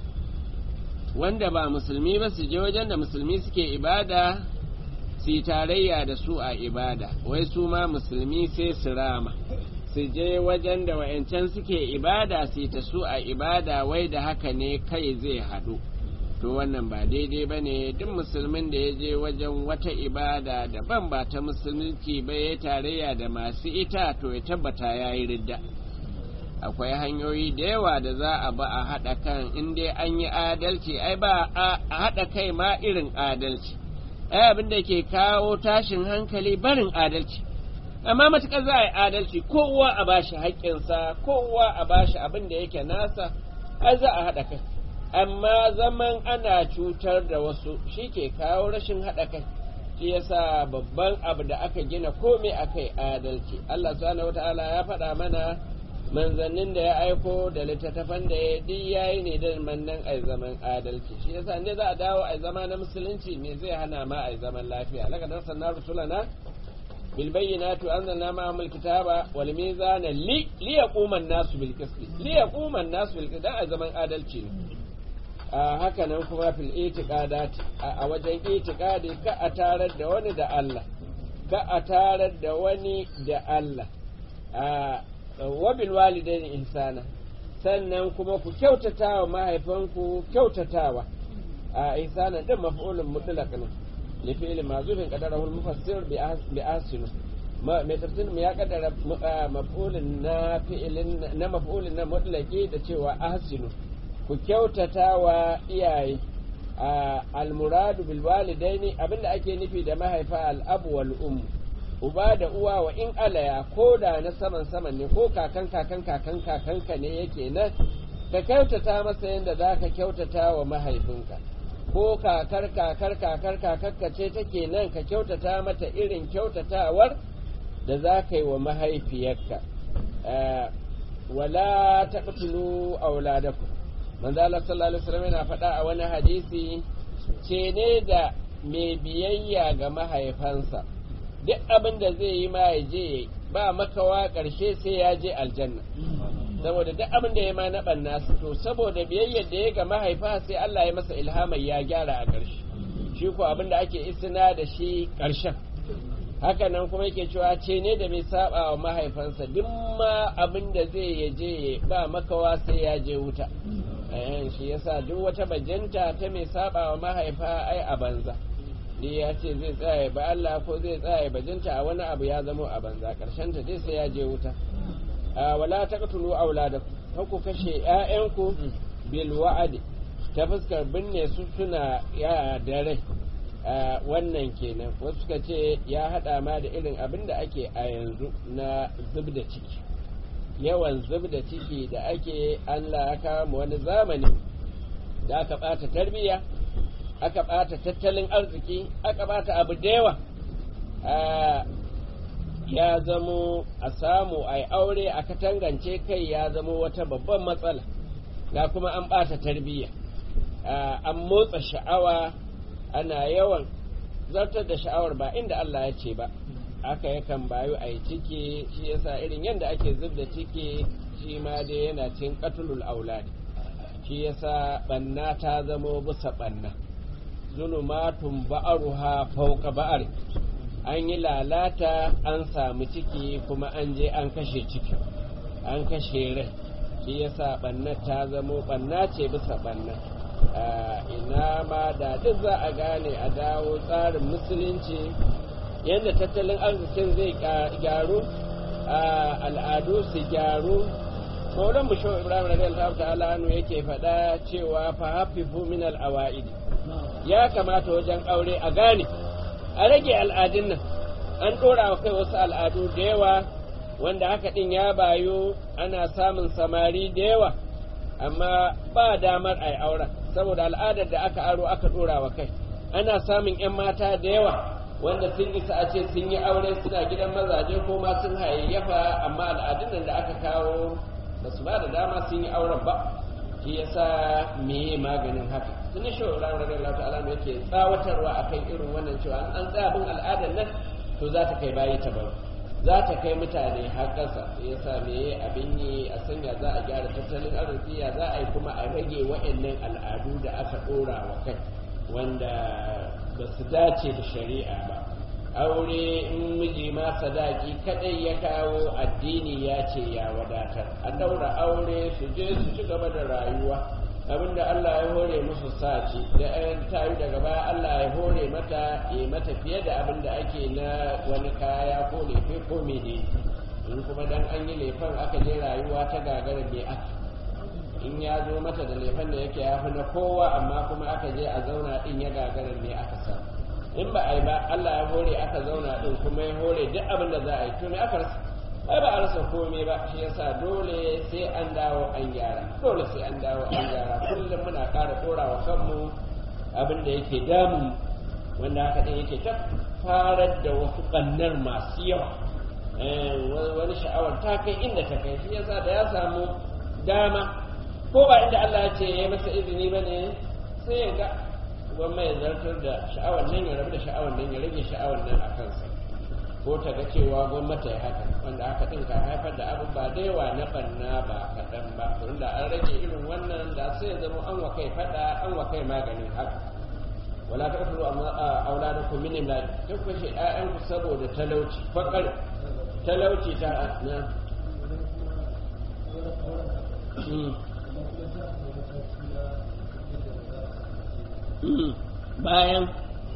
wanda ba musulmi ba su je wajen da musulmi suke ibada su yi tarayya da su a ibada wai su ma musulmi sai su rama su je wajen da wa'yancan suke ibada su ta su a ibada wai da haka ne kai zai haɗu to wannan ba daidai ba ne duk musulmin da ya je wajen wata ibada daban ba ta musulunci ba ya tarayya da masu ita to ya tabbata ya yi ridda akwai hanyoyi da yawa da za a ba a haɗa kan in dai an yi adalci ai ba a haɗa kai ma irin adalci ai abin da ke kawo tashin hankali barin adalci amma matuƙar za a yi adalci kowa a bashi haƙƙinsa kowa a bashi abin da yake nasa ai za a haɗa kai amma zaman ana cutar da wasu shi ke kawo rashin haɗa kai shi yasa babban abu da aka gina komai akai adalci Allah subhanahu wataala ya faɗa mana manzannin da ya aiko da littattafan da ya duk yayi ne da mannan ai zaman adalci shi yasa ne za a dawo ai zama na musulunci me zai hana ma ai zaman lafiya laka dan sanna rusulana bil bayyinati anzalna ma'ahum alkitaba wal mizana li li yaquma an-nasu bil qist li yaquma an-nasu bil qist dan ai zaman adalci ne a haka nan kuma fil itiqadat a wajen itiqadi ka a tarar da wani da Allah ka a tarar da wani da Allah wabil walidaini ihsana sannan kuma ku kyautata wa mahaifanku kyautatawa a ihsana din maf'ulun mutlaq ne li fi'l mazufin qadarahu al-mufassir bi asinu mai tafsir ya kadara maf'ulun na fi'ilin na maf'ulun na mutlaqi da cewa ahsinu ku kyautata wa iyaye al-muradu bil walidaini abinda ake nufi da mahaifa al-abu wal ummu uba da uwa wa in alaya ko da na saman saman ne ko kakan kakan kakan kakanka ne yake nan ka kyautata masa yadda za ka kyautata wa mahaifinka ko kakar kakar kakar kakarka ce take nan ka kyautata mata irin kyautatawar da za ka yi wa mahaifiyarka wala taqtulu auladakum manzo Allah sallallahu alaihi wasallam yana faɗa a wani hadisi ce ne da mai biyayya ga mahaifansa duk abin da zai yi ma ya je ba makawa ƙarshe sai ya je aljanna saboda duk abin da ya ma na ɓanna to saboda biyayyar da ya ga mahaifa sai Allah ya masa ilhamai ya gyara a ƙarshe shi ko abin da ake istina da shi ƙarshen haka nan kuma yake cewa ce ne da mai saba wa mahaifansa duk ma abin da zai ya je ba makawa sai ya je wuta shi yasa duk wata bajanta ta mai saba wa mahaifa ai a banza ni ya ce zai tsaya ba Allah ko zai tsaya bajinta a wani abu ya zamo a banza karshen ta dai sai ya je wuta wala taqtulu auladakum ku kashe ƴaƴanku bil wa'adi ta fuskar binne su suna ya da rai wannan kenan wasu suka ce ya hada ma da irin abin da ake a yanzu na zub da ciki yawan zub da ciki da ake Allah ya kawo wani zamani da aka bata tarbiyya aka ɓata tattalin arziki aka ɓata abu da yawa ya zamo a samu a aure a katangance kai ya zamo wata babban matsala ga kuma an ɓata tarbiyya an motsa sha'awa ana yawan zartar da sha'awar ba inda Allah ya ce ba aka yakan bayu a yi ciki shi yasa irin yadda ake zub da ciki shi ma dai yana cin katulul auladi shi yasa banna ta zamo bisa banna zulumatun ba'aruha fauka ba'ar an yi lalata an samu ciki kuma an je an kashe ciki an kashe rai shi yasa banna ta zamo banna ce bisa banna ina ma da duk za a gane a dawo tsarin musulunci yadda tattalin arzikin zai gyaru al'adu su gyaru maulan mu shehu ibrahim radiyallahu ta'ala anu yake faɗa cewa fa hafifu min al-awa'id ya kamata wajen aure a gane a rage al'adun nan an ɗora wa kai wasu al'adu da yawa wanda haka ɗin ya bayo ana samun samari da yawa amma ba damar a yi auren saboda al'adar da aka aro aka ɗora wa kai ana samun 'yan mata da yawa wanda sun isa a ce sun yi aure suna gidan mazaje ko ma sun hayayyafa amma al'adun nan da aka kawo ba su ba da dama sun yi auren ba shi yasa meye maganin haka tun shi wa ran radiyallahu ta'ala ne yake tsawatarwa akan irin wannan cewa an tsaya bin al'adar nan to za ta kai bayi ta baro za ta kai mutane har ƙasa yasa meye abin yi a sanya za a gyara tattalin arziki ya za a yi kuma a rage wa'annan al'adu da aka ɗora wa kai wanda ba su dace da shari'a ba aure in miji ma sadaki kadai ya kawo addini ya ce ya wadatar a daura aure su je su ci gaba da rayuwa abinda Allah ya hore musu saci da ɗayan tayi daga baya Allah ya hore mata ya mata fiye da abinda ake na wani kaya ko lefe ko mene in kuma dan an yi lefen aka je rayuwa ta gagara me aka in ya zo mata da lefen da yake ya fi na kowa amma kuma aka je a zauna din ya gagara me aka sa in ba a yi ba Allah ya hore aka zauna din kuma ya hore duk abin da za a yi to me aka rasa ai ba a rasa komai ba shi yasa dole sai an dawo an gyara dole sai an dawo an gyara kullum muna ƙara ɗora wa kanmu abin da yake damun wanda haka ɗin yake ta farar da wasu ɓannar masu yawa wani sha'awar ta kai inda ta kai shi yasa da ya samu dama ko ba inda Allah ya ce ya masa izini ba ne sai ya ga gwamma ya zartar da sha'awar nan ya rabu da sha'awar nan ya rage sha'awar nan a kansa ko ta ga cewa gwamnati ya haka wanda aka ɗin ka haifar da abu ba da yawa na banna ba kaɗan ba da an rage irin wannan da sai ya zama an wa kai faɗa an wa kai maganin haka wala ta kasu a auladakum min imlaq duk kashe ƴaƴanku saboda talauci fakar talauci ta na bayan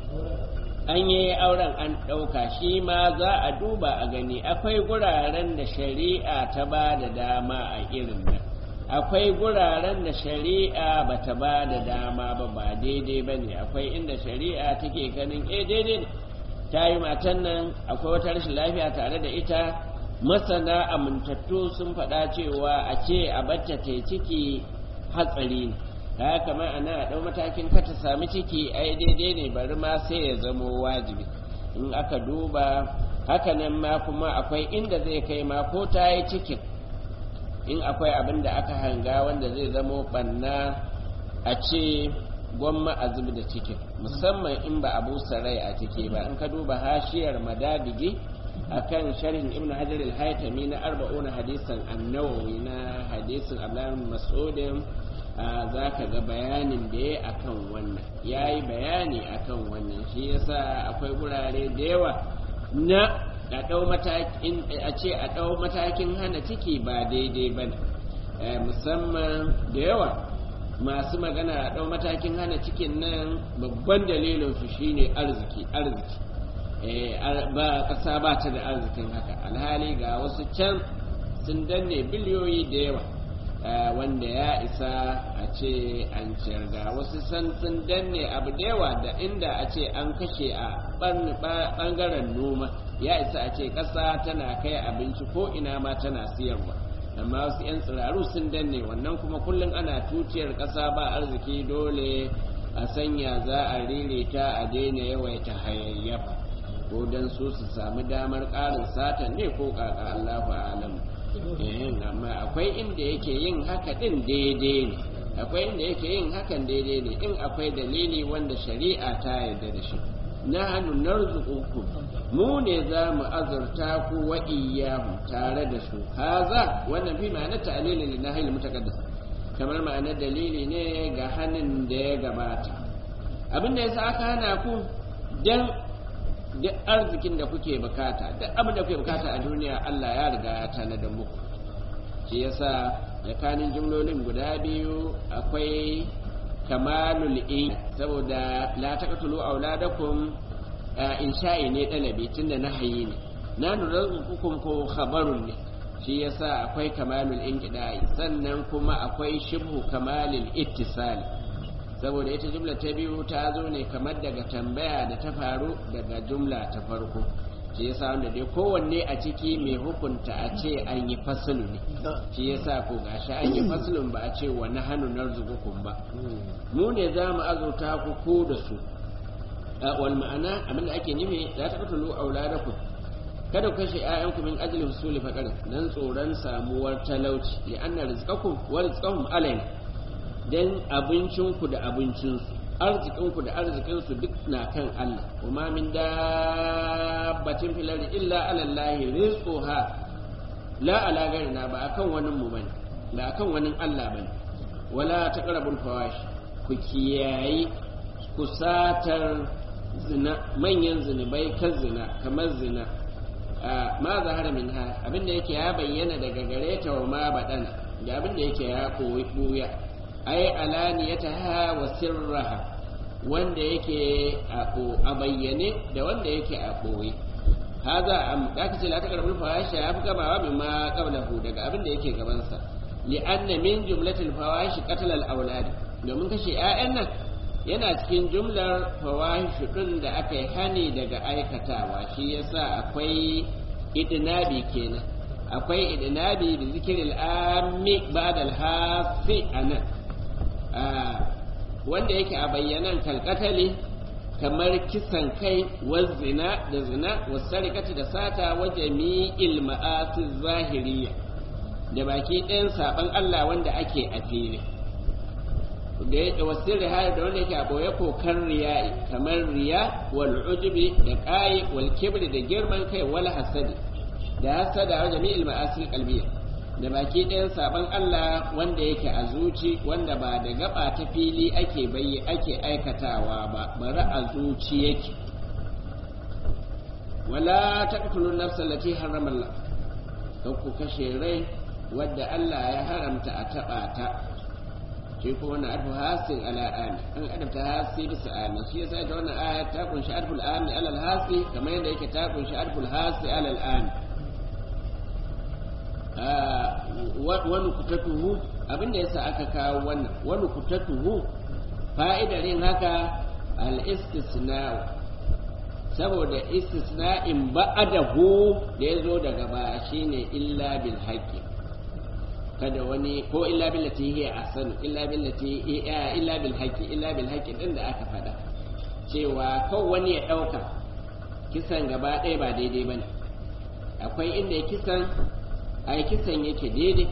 an yi auren an ɗauka shi ma za a duba a gani akwai guraren da shari'a ta ba da dama a irin nan akwai guraren da shari'a ba ta ba da dama ba ba daidai ba ne akwai inda shari'a take ganin eh daidai ne ta yi matan nan akwai wata rashin lafiya tare da ita masana amintattu sun faɗa cewa a ce a bacce ta ciki hatsari ne ta kamar ana a ɗau matakin ka ta sami ciki ai daidai ne bari ma sai ya zamo wajibi in aka duba hakanan ma kuma akwai inda zai kai ma ko ta yi cikin in akwai abin da aka hanga wanda zai zamo ɓanna a ce gwamma a zubi da cikin musamman in ba abu sarai a ciki ba in ka duba hashiyar madadigi akan sharhin ibnu hajar al-haytami na arba'una hadisan annawawi na hadisin abdullahi mas'udin za ka ga bayanin da ya akan wannan ya yi bayani akan wannan shi yasa akwai gurare da yawa na a ɗau matakin a ce a ɗau matakin hana ciki ba daidai ba ne musamman da yawa masu magana a ɗau matakin hana cikin nan babban dalilin su shine arziki arziki ba ƙasa ba ta da arzikin haka alhali ga wasu can sun danne biliyoyi da yawa wanda ya isa a ce an ciyar ga wasu san sun danne abu da yawa da inda a ce an kashe a ɓangaren noma ya isa a ce ƙasa tana kai abinci ko ina ma tana siyarwa amma wasu 'yan tsiraru sun danne wannan kuma kullum ana tuciyar ƙasa ba arziki dole a sanya za a ririta a daina yawaita hayayyafa ko don su su sami damar ƙarin satan ne ko ƙaƙa Allahu alam amma akwai inda yake yin haka din daidai ne akwai inda yake yin hakan daidai ne in akwai dalili wanda shari'a ta yarda da shi na hannu narzuqukum mu ne za mu azurta ku wa iyyahu tare da su haza wannan fi ma'anar ta'lili li nahyi mutaqaddas kamar ma'anar dalili ne ga hannun da ya gabata abin da yasa aka hana ku dan duk arzikin da kuke bukata duk abin da kuke bukata a duniya Allah ya riga ya tanadar muku shi yasa tsakanin jumlolin guda biyu akwai kamalul in saboda la taqtulu auladakum insha'i ne dalabi tunda nahayi ne na nurazukum ko khabarun ne shi yasa akwai kamalul inqidai sannan kuma akwai shibhu kamalil ittisali saboda ita jumla ta biyu ta zo ne kamar daga tambaya da ta faru daga jumla ta farko shi yasa wanda dai kowanne a ciki mai hukunta a ce an yi fasilu ne shi yasa ko gashi an yi fasilun ba a ce wani hannu na ba mu ne za mu azurta ku ko da su wal ma'ana abinda ake nufi la taqtulu auladakum kada ku kashe ƴaƴanku min ajli husuli faqar dan tsoron samuwar talauci li anna rizqakum wa rizqahum alayna dan abincinku da abincinsu arzikinku da arzikinsu duk na kan Allah kuma min dabbatin fil ardi illa ala Allah rizquha la ala ghairina ba akan wani mu bane ba akan wani Allah bane wala taqrabul fawash ku kiyayi kusatar zina manyan zinubai kan zina kamar zina ma zahara min ha abinda yake ya bayyana daga gare ta wa ma badana da abinda yake ya koyi buya ai alaniyata ha wa sirraha wanda yake a bayyane da wanda yake a ɓoye haza am da aka ce la ta karbul fawahisha ya fi gabawa min ma qablahu daga abin da yake gabansa li anna min jumlatil fawahish qatl al awlad domin kashe ƴaƴan nan yana cikin jumlar fawahish din da aka yi hani daga aikatawa shi yasa akwai idnabi kenan akwai idnabi bi zikril ammi ba'da al hafi anan wanda yake a bayyanan kalkatali kamar kisan kai wa zina da zina wa sarikati da sata wa jami'il ma'asi zahiriya da baki ɗayan saban Allah wanda ake a fili da ya wasu rihaya da wanda yake a boye kokar riya'i kamar riya wal ujubi da ƙayi wal kibri da girman kai wal hasadi da hasada wa jami'il ma'asi qalbiyya da baki ɗayan sabon Allah wanda yake a zuci wanda ba da gaba ta fili ake bayyi ake aikatawa ba bari a zuci yake wala taqtulun nafsa allati harrama Allah kan ku kashe rai wadda Allah ya haramta a taba ta shi ko wannan arfu hasin ala ami an adabta hasi bisa ami shi yasa ta wannan aya ta kunshi arful ami ala hasi kamar yadda yake ta kunshi arful hasi ala ami wani kutatuhu abinda yasa aka kawo wannan wani kutatuhu fa'idar yin haka al-istisna'u saboda istisna'in ba'adahu da ya zo daga ba shine illa bil haqqi kada wani ko illa billati hiya ahsanu illa billati illa bil haqqi illa bil haqqi din da aka faɗa cewa kawai wani ya ɗauka kisan gaba ɗaya ba daidai bane akwai inda ya kisan ai kisan yake daidai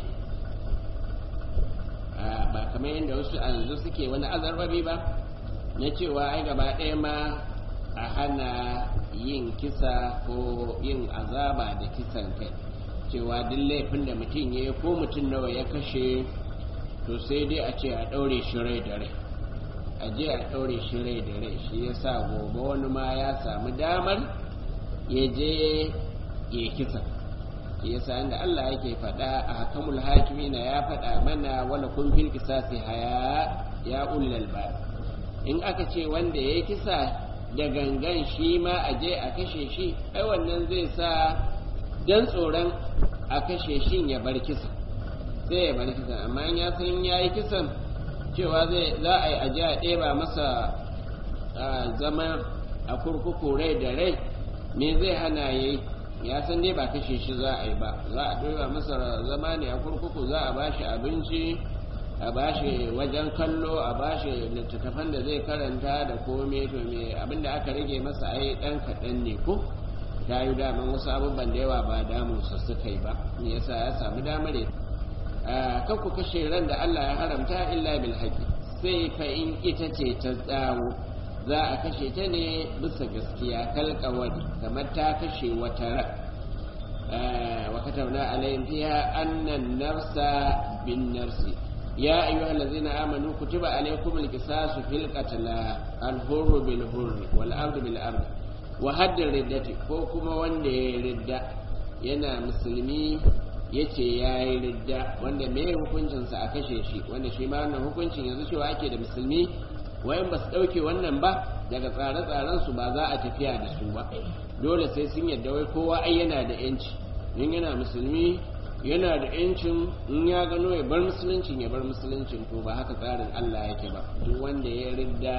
ba kamar yadda wasu a yanzu suke wani azarbabi ba na cewa ai gaba ɗaya ma a hana yin kisa ko yin azaba da kisan kai cewa duk laifin da mutum ya ko mutum nawa ya kashe to sai dai a ce a ɗaure shi rai da rai a je a ɗaure shi rai da rai shi ya sa gobe wani ma ya samu damar ya je ya kisa yasa inda Allah yake faɗa a hakamul hakimina ya faɗa mana wala kun fil kisasi haya ya ullal ba in aka ce wanda ya kisa da gangan shi ma a je a kashe shi ai wannan zai sa dan tsoron a kashe shi ya bar kisa sai ya bar kisa amma in ya san ya yi kisan cewa zai za a yi aje a ɗeba masa zama a kurkuku rai da rai me zai hana yayi ya san dai ba kashe shi za a yi ba za a ɗora masa zama ne a kurkuku za a bashi abinci a bashi wajen kallo a bashi littattafan da zai karanta da kome to me abinda aka rage masa ai ɗan kaɗan ne ko ta yi daman wasu abubuwan da yawa ba damun su suka yi ba me yasa ya samu damar kan ku kashe ran da Allah ya haramta illa bil haqqi sai fa in ita ce ta tsawo za a kashe ta ne bisa gaskiya kalkawari kamar ta kashe wata ran wa katabna alayhim fiha annan nafsa bin nafsi ya ayyuha allazina amanu kutiba alaykum alqisasu fil qatl al-hurr bil hurr wal abd bil abd wa hadd riddati ko kuma wanda ya ridda yana musulmi yace yayi ridda wanda me hukuncinsa a kashe shi wanda shi ma wannan hukuncin yanzu cewa ake da musulmi wayan ba su ɗauke wannan ba daga tsare-tsaren su ba za a tafiya da su ba dole sai sun yadda wai kowa ai yana da yanci in yana musulmi yana da yancin in ya gano ya bar musuluncin ya bar musuluncin to ba haka tsarin Allah yake ba duk wanda ya ridda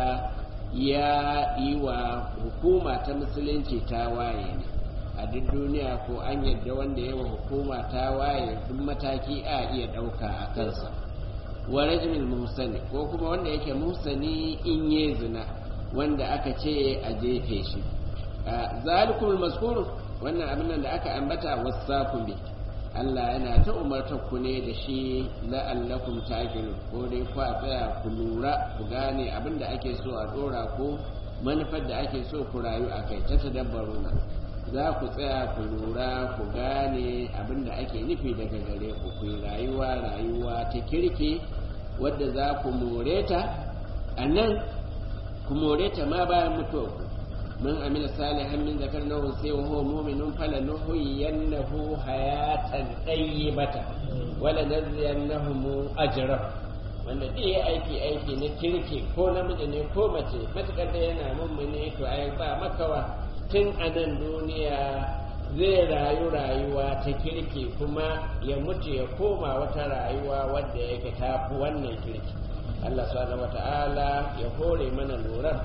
ya yi wa hukuma ta musulunci ta waye ne a duk duniya ko an yadda wanda ya wa hukuma ta waye duk mataki a iya ɗauka a kansa wa rajmil muhsani ko kuma wanda yake muhsani in ye zina wanda aka ce a jefe shi zalikumul mazkur wannan abin nan da aka ambata wasakum bi Allah yana ta umartar ku ne da shi la'allakum taqilu ko dai ku tsaya ku lura ku gane abin da ake so a dora ku manufar da ake so ku rayu a kai ta tadabbaruna za ku tsaya ku lura ku gane abin da ake nufi daga gare ku ku rayuwa rayuwa ta kirki wadda za ku more ta a nan ku more ta ma bayan mutuwa ku من عمل صالحا من ذكر أو أنثى وهو مؤمن فلنحيينه حياة طيبة ولنجزينهم أجرهم wanda duk ya aiki aiki na kirki ko namiji ne ko mace matukar da yana mummune to ai ba makawa tun a nan duniya zai rayu rayuwa ta kirki kuma ya mutu ya koma wata rayuwa wadda yake tafi wannan kirki Allah subhanahu wata'ala ya hore mana lura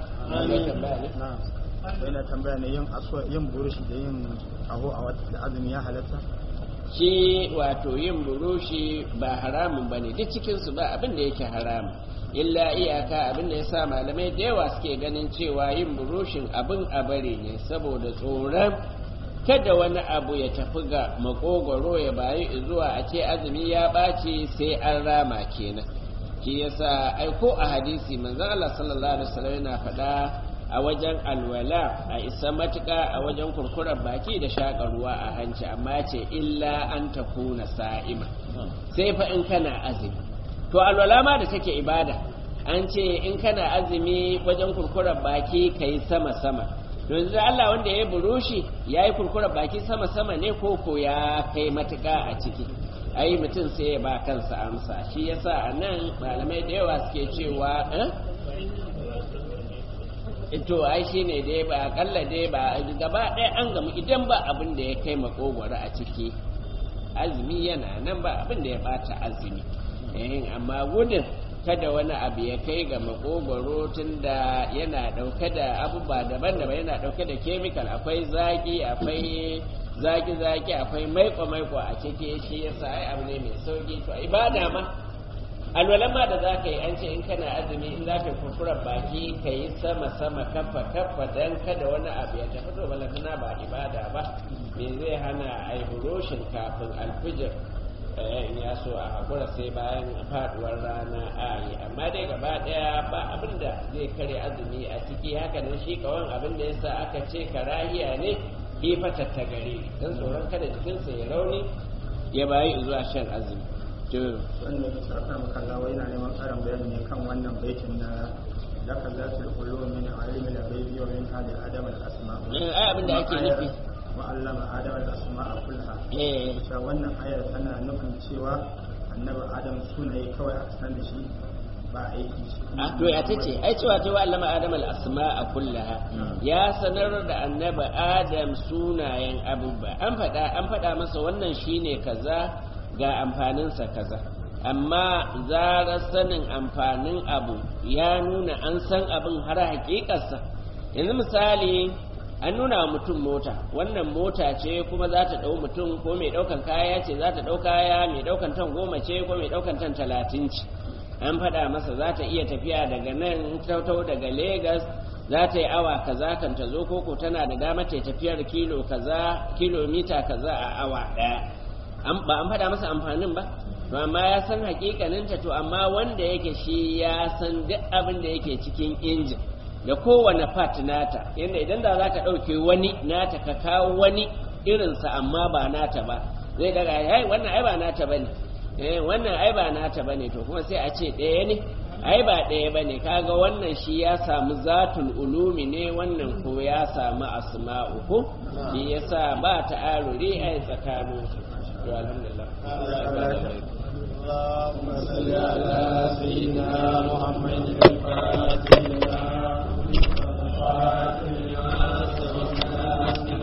yana tambaya ne yin aswa yin burushi da yin aho a wata azumi ya halatta shi wato yin burushi ba haramun bane duk cikin su ba abin da yake haramun illa iyaka abin da yasa malamai da yawa suke ganin cewa yin burushin abin a bari ne saboda tsoron kada wani abu ya tafi ga makogoro ya bayi zuwa a ce azumi ya ɓaci sai an rama kenan shi yasa aiko a hadisi manzo Allah sallallahu alaihi wasallam yana faɗa a wajen alwala a isa matuƙa a wajen kurkurar baki da shaƙa ruwa a hanci amma ce illa an ta kuna sa'ima sai fa in kana azumi to alwala ma da take ibada an ce in kana azumi wajen kurkurar baki ka yi sama-sama yanzu da Allah wanda ya burushi ya yi kurkurar baki sama-sama ne ko ko ya kai matuƙa a ciki ai mutum sai ya ba kansa amsa shi yasa a nan malamai da yawa suke cewa to ai shi ne dai ba akalla dai ba gaba ɗaya an gamu idan ba abin da ya kai makogwaro a ciki azumi yana nan ba abin da ya bata azumi amma gudun kada wani abu ya kai ga makogwaro tunda yana ɗauke da abubuwa daban-daban yana ɗauke da kemikal akwai zaki akwai zaki-zaki akwai maiko-maiko a ciki shi yasa ai abu ne mai sauki to ibada ma alwalan ma da za ka yi an ce in kana azumi in za ka yi kurkurar baki ka yi sama-sama kafa-kafa don kada wani abu ya tafi to balantana ba ibada ba me zai hana a yi buroshin kafin alfijir in ya so a haƙura sai bayan faduwar rana a yi amma dai gaba ɗaya ba abin da zai kare azumi a ciki haka nan shi kawan abin da yasa aka ce karahiya ne kifa tattagare don tsoron kada jikinsa ya rauni ya bayi zuwa shan azumi wanda ya sarrafa makalla wai yana neman karin bayani ne kan wannan baitin na laka zatul ulum min alimi da bai biyo min hali adam al asma ai abin da ake nufi wa allama adam al asma kullaha eh ita wannan ayar tana nufin cewa annabi adam sunaye kawai aka san da shi ba aiki shi a to ya tace ai cewa ta wa allama adam al asma kullaha ya sanar da annabi adam sunayen abubuwa an faɗa an faɗa masa wannan shine kaza ga amfaninsa kaza amma zarar sanin amfanin abu ya nuna an san abin har hakikarsa yanzu misali an nuna wa mutum mota wannan mota ce kuma za ta ɗau mutum ko mai ɗaukan kaya ce za ta ɗau kaya mai ɗaukan tan goma ce ko mai ɗaukan tan talatin ce an faɗa masa za ta iya tafiya daga nan tautau daga Legas za ta yi awa kaza kan ta zo koko tana da dama ta tafiyar kilo kaza kilomita kaza a awa ɗaya ba an faɗa masa amfanin ba to amma ya san hakikaninta to amma wanda yake shi ya san duk abin da yake cikin injin da kowane part nata yadda idan da za ka ɗauke wani nata ka kawo wani irinsa amma ba nata ba zai daga ai wannan ai ba nata bane eh wannan ai ba nata bane to kuma sai a ce ɗaya ne ai ba ɗaya bane kaga wannan shi ya samu zatul ulumi ne wannan ko ya samu asma'u ko shi yasa ba ta aruri ai tsakaninsu to alhamdulillah